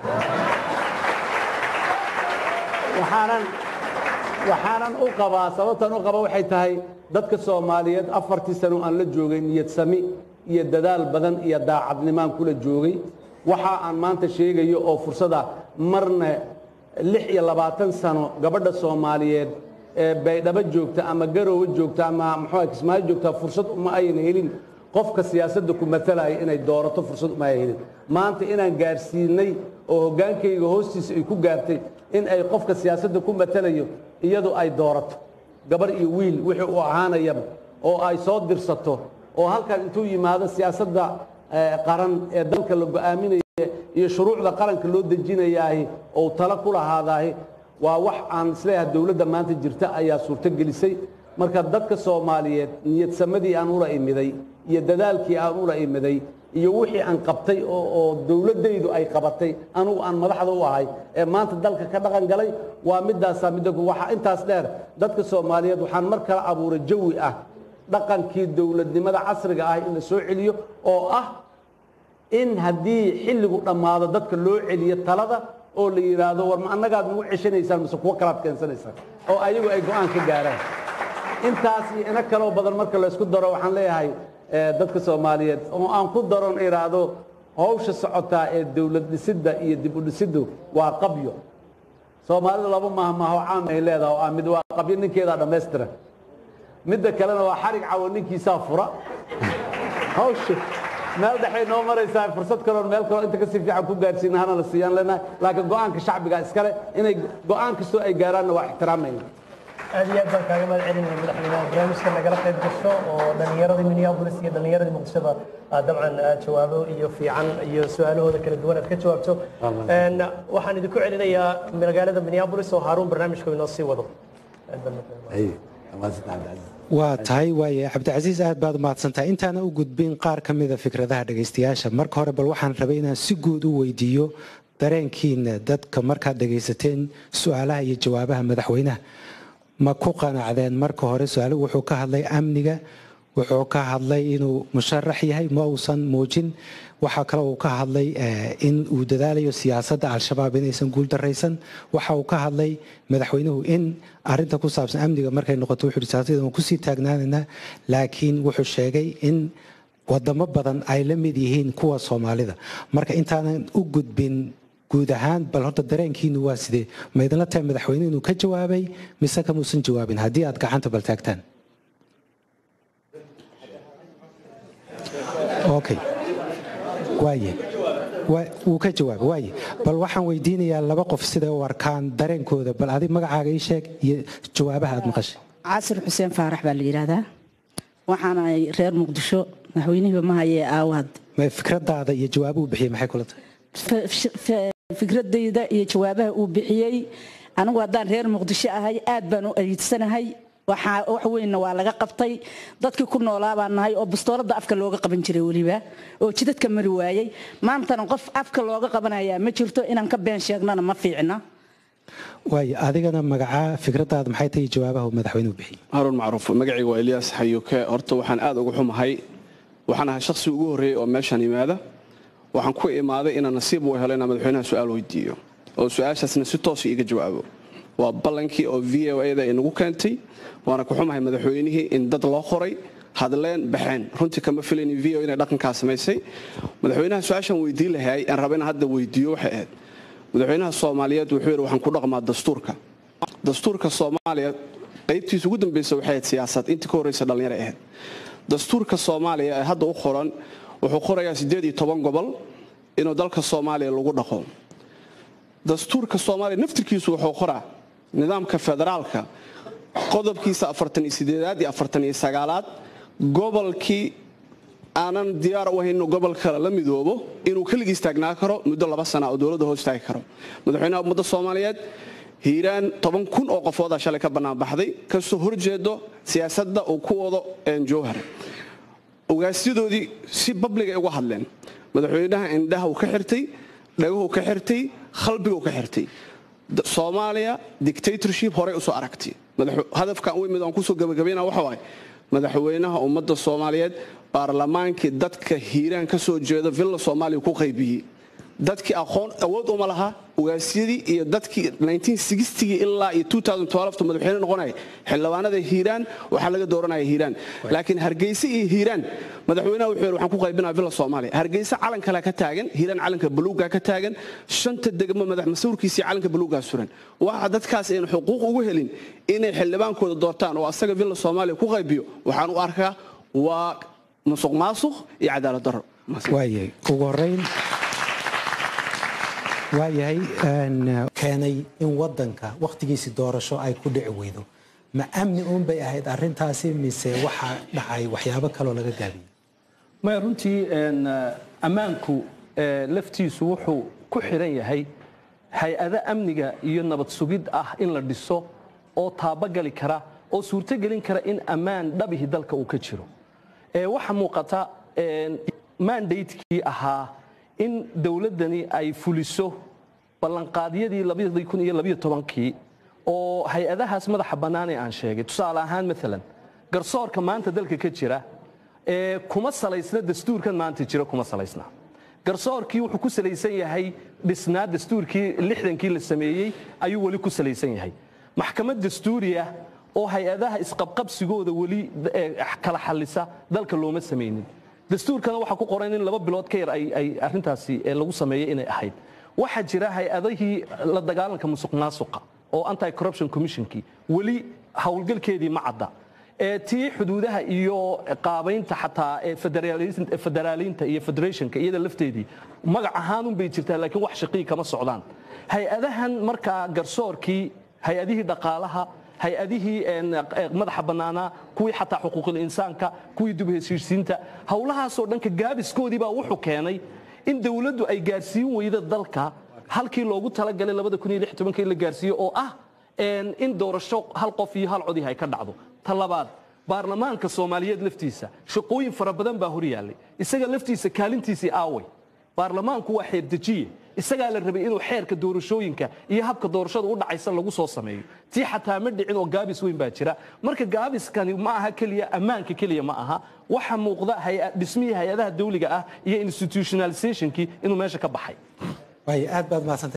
waxaanan waxaanan u qabaa sababtan u qaba waxay tahay dadka soomaaliyeed afartii sano aan la joogay niyad sami iyo dadaal badan iyo daacadnimaan kula joogay waxa aan maanta sheegayo oo fursada marna lix iyo labaatan sano gabadha soomaaliyeed ee baydhabo joogta ama garoowe joogta ama muxuu kismaayo joogta fursad uma ayna helin qofka siyaasadda ku matalaya inay doorato fursad uma ay helin maanta inaan gaarsiinay oo hoggaankayga hoostiisa ay ku gaartay in ay qofka siyaasadda ku matalayo iyadu ay doorato gabar iyo wiil wixii uu ahaanayaba oo ay soo dirsato oo halkan intuu yimaado siyaasadda qaran ee dalka la go'aaminaya iyo shuruucda qaranka loo dejinayaahi oo talo ku lahaadaahi waa wax aan isleeyahay dowladda maanta jirta ayaa suurto gelisay marka dadka soomaaliyeed niyad samadii aan ula imiday iyo dadaalkii aan ula imiday iyo wixii aan qabtay oo dowladdaydu ay qabatay anugu aan madaxda u ahay ee maanta dalka ka dhaqan galay waa midaasaa midda waxa intaas dheer dadka soomaaliyeed waxaan mar kale abuuray jawi ah dhaqankii dowladnimada casriga ah in la soo celiyo oo ah in haddii xilligu dhammaado dadka loo celiyo talada oo la yidhaahdo war ma annagaad nagu ceshanaysaan mise kuwo kalaad keensanaysaan oo ayagu ay go'aan ka gaaraan intaas iyo ina kaloo badan marka laysku daro waxaan leeyahay dadka soomaaliyeed oo aan ku daron idhaahdo hawsha socotaa ee dowlad dhisidda iyo dib u dhisiddu waa qabyo soomaalida laba mahmaaho caam ay leedahay oo ah mid waa qabyo ninkeedaa dhammaystira midda kalena waa xarig cawo ninkiisaa fura hawsha meel dhexay noo maraysaa fursad kaloon meel kaloo inta kasii fiican ku gaarsiina hana la siiyaan leenahay laakiin go'aanka shacbiga iskale inay go'aan kastoo ay gaaraanna waa ixtiraamayna aad iyo aad baan kaaga mahad celinaya madaxweynaha barnaamijka nagala qayb gasho oo dhallinyaradii minneapolis iyo dhallinyaradii muqdishoba aad dabcan aad jawaabo iyo fiican iyo su-aalahooda kala duwan aad ka jawaabto waxaan idinku celinayaa magaalada minneapolis oo haaruun barnaamijka inoo sii wado waa tahay waaye cabdicasiis aad baad umahadsantahay intaana u gudbin qaar ka mida fikradaha dhegaystayaasha marka hore bal waxaan rabay inaan si guud u weydiiyo dareenkiina dadka markaad dhegaysateen su-aalaha iyo jawaabaha madaxweynaha ma ku qanacdeen marka hore su-aaluhu wuxuu ka hadlay amniga wuxuu ka hadlay inuu musharax yahay ma uusan muujin waxaa kale uu ka hadlay in uu dadaalayo siyaasadda al-shabaab inaysan guuldaraysan waxa uu ka hadlay madaxweynuhu in arinta ku saabsan amniga markay noqoto wuxuu siyaasadda waan kusii taagnaanaynaa laakiin wuxuu sheegay in wadamo badan ay la mid yihiin kuwa soomaalida marka intaanan u gudbin guud ahaan bal horta dareenkiinu waa sidee ma idinla tahay madaxweyne inuu ka jawaabay mise kamuusan jawaabin haddii aad gacanta bal taagtaan okay waaye wuu ka jawaabay waaye bal waxaan weydiinayaa laba qof siday u arkaan dareenkooda bal adi magacaaga ii sheeg iyo jawaabaha aad maqashay casir xuseen faarax baa la yidhaahdaa waxaana reer muqdisho madaxweynihiiba ma hayee aawaad fikradaada iyo jawaabuhu bixiyey maxay kula tahay fikradayda iyo jawaabaha uu bixiyey anigu haddaan reer muqdisho ahay aad baan u ayiidsanahay wax weynna waa laga qabtay dadkii ku noolaa baan nahay oo bastooladda afka looga qaban jiray weliba oo jidadka mari waayey maantana qof afka looga qabanayaa ma jirto inaan ka been sheegnana ma fiicna waayo adigana magacaa fikradaada maxay tahay jawaabaha uu madaxweynuhu bixiyey haruun macruuf magacayga waa eliyaas xayuuke horta waxaan aad uga xumahay waxaan ahay shakhsi ugu horreeyey oo meeshaan yimaada waxaan ku imaaday inaan nasiib u helo inaan madaxweynaha su-aal weydiiyo oo su-aashaasna si toosa iiga jawaabo waa ballankii oo v o a da inagu keentay waana ku xumahay madaxweynihii in dad loo qoray hadleen baxeen runtii kama filayn v o inay dhaqankaa samaysay madaxweynaha su-aashaan weydiin lahay aan raba inaan hadda weydiiyo waxay ahayd madaxweynaha soomaaliyeed wuxuu yidhi waxaan ku dhaqmaa dastuurka dastuurka soomaaliya qaybtiisa ugu dambaysa waxay ahayd siyaasad intii ka horreysa dhallinyaro ahayd dastuurka soomaaliya ee hadda u qoran wuxuu qorayaa siddeed iyo toban gobol inuu dalka soomaaliya lagu dhaqo dastuurka soomaaliya naftirkiisu wuxuu qoraa nidaamka federaalka qodobkiisa afartan iyo sideedaad iyo afartan iyo sagaalaad gobolkii aanan diyaar u ahayn inuu gobolka la midoobo inuu keligiis taagnaa karo muddo laba sana oo dowladda hoos taagi karo madaxweynaha ummadda soomaaliyeed hiiraan toban kun oo qofoodaa shalay ka bannaanbaxday kasoo horjeedo siyaasadda uu ku wado jowhar ogaasyadoodii si babliga ay uga hadleen madaxweynaha indhaha uu ka xirtay dhagahuu ka xirtay qalbiguu ka xirtay D- soomaaliya dictatorship horey usoo aragtay Madax- hadafkan u imid aan kusoo gabagabayna waxa waaye madaxweynaha ummadda soomaaliyeed baarlamaankii dadka hiiraan ka soo jeeda villa soomaaliya ku qaybiyey dadkii aqoon awood uma laha ugaasyadii iyo dadkii 1960 ilaa iyo 2012 madaxweyne noqonaya xildhibaanada hiiraan waxaa laga dooranaya hiiraan laakiin hargeysa iyo hiiraan madaxweynaha wuxuu yidhi waxaan ku qaybinaa villa soomaaliya hargeysa calan kale ka taagan hiiraan calanka buluuga ka taagan shanta degmo madax masuurkiisii calanka buluugaa suran waxa dadkaas aynu xuquuq ugu helin inay xildhibaankooda doortaan oo asaga villa soomaaliya ku qaybiyo waxaan u arkaa waa musuq maasuq iyo cadaalad darro waayay ugu horeyn waayahay een, keenay in wadanka wakhtigiisi doorasho ay ku dhici weydo ma amni uun bay ahayd arrintaasi mise waxaa dhacay waxyaabo kaloo laga gaabiyey maya runtii een, eh, ammaanku eh, laftiisu wuxuu ku xiran yahay hay-ado amniga iyo nabad sugid ah in la dhiso oo taabagali kara oo suurtogelin kara in ammaan dhabihi dalka uu ka jiro Eh, waxaa muuqata een, mandatekii ahaa in dowladdani ay fuliso ballanqaadyadii labadii kun iyo labiyo tobankii oo hay-adahaas madaxa bannaan ee aan sheegay tusaale ahaan maalan garsoorka maanta dalka ka jira ee kuma salaysna dastuurkan maanta jira kuma salaysna garsoorkii wuxuu ku salaysan yahay dhisnaa dastuurkii lixdankii la sameeyey ayuu weli ku salaysan yahay maxkamad dastuuriya oo hay-adaha isqabqabsigooda weli eh, kala xallisa dalka looma samaynin dastuurkana waxaa ku qoran in laba bilood ka yar ay ay arrintaasi eh, lagu sameeyey inay ahayd waxaa jira hay-adihii la dagaalanka musuq maasuqa oo anti corruption commissionkii weli howlgalkeedii ma cadda ee tii xuduudaha iyo qaabaynta xataa ee federaalin- federaaliinta iyo federationka iyada lafteedii magac ahaanun bay jirtaa laakiin wax shaqii kama socdaan hay-adahan markaa garsoorkii hay-adihii dhaqaalaha hay-adihii een, eh, madaxa bannaanaa kuwii xataa xuquuqul insaanka kuwii dib u heshiisiinta howlahaasoo dhanka gaabiskoodii baa wuxuu keenay in dowladdu ay gaarsiin weyda dalka halkii loogu talagalay in la gaarsiiyo oo ah een, in doorasho hal qof iyo hal codih ay ka dhacdo ta labaad baarlamaanka soomaaliyeed laftiisa shaqooyin fara badan baa hor yaallay isaga laftiisa kaalintiisii aaway baarlamaanku waa xeerdejiye isagaa la rabay inuu xeerka doorashooyinka iyo habka doorashada u dhacaysa lagu soo sameeyo tii xataa ma dhicin oo gaabis weyn baa jira marka gaabiskani ma aha keliya ammaanka keliya ma aha waxa muuqda hay- dhismihii hay-adaha dawliga ah iyo institutionalizationkii inuu meesha ka baxay waaya aad baad mahadsantay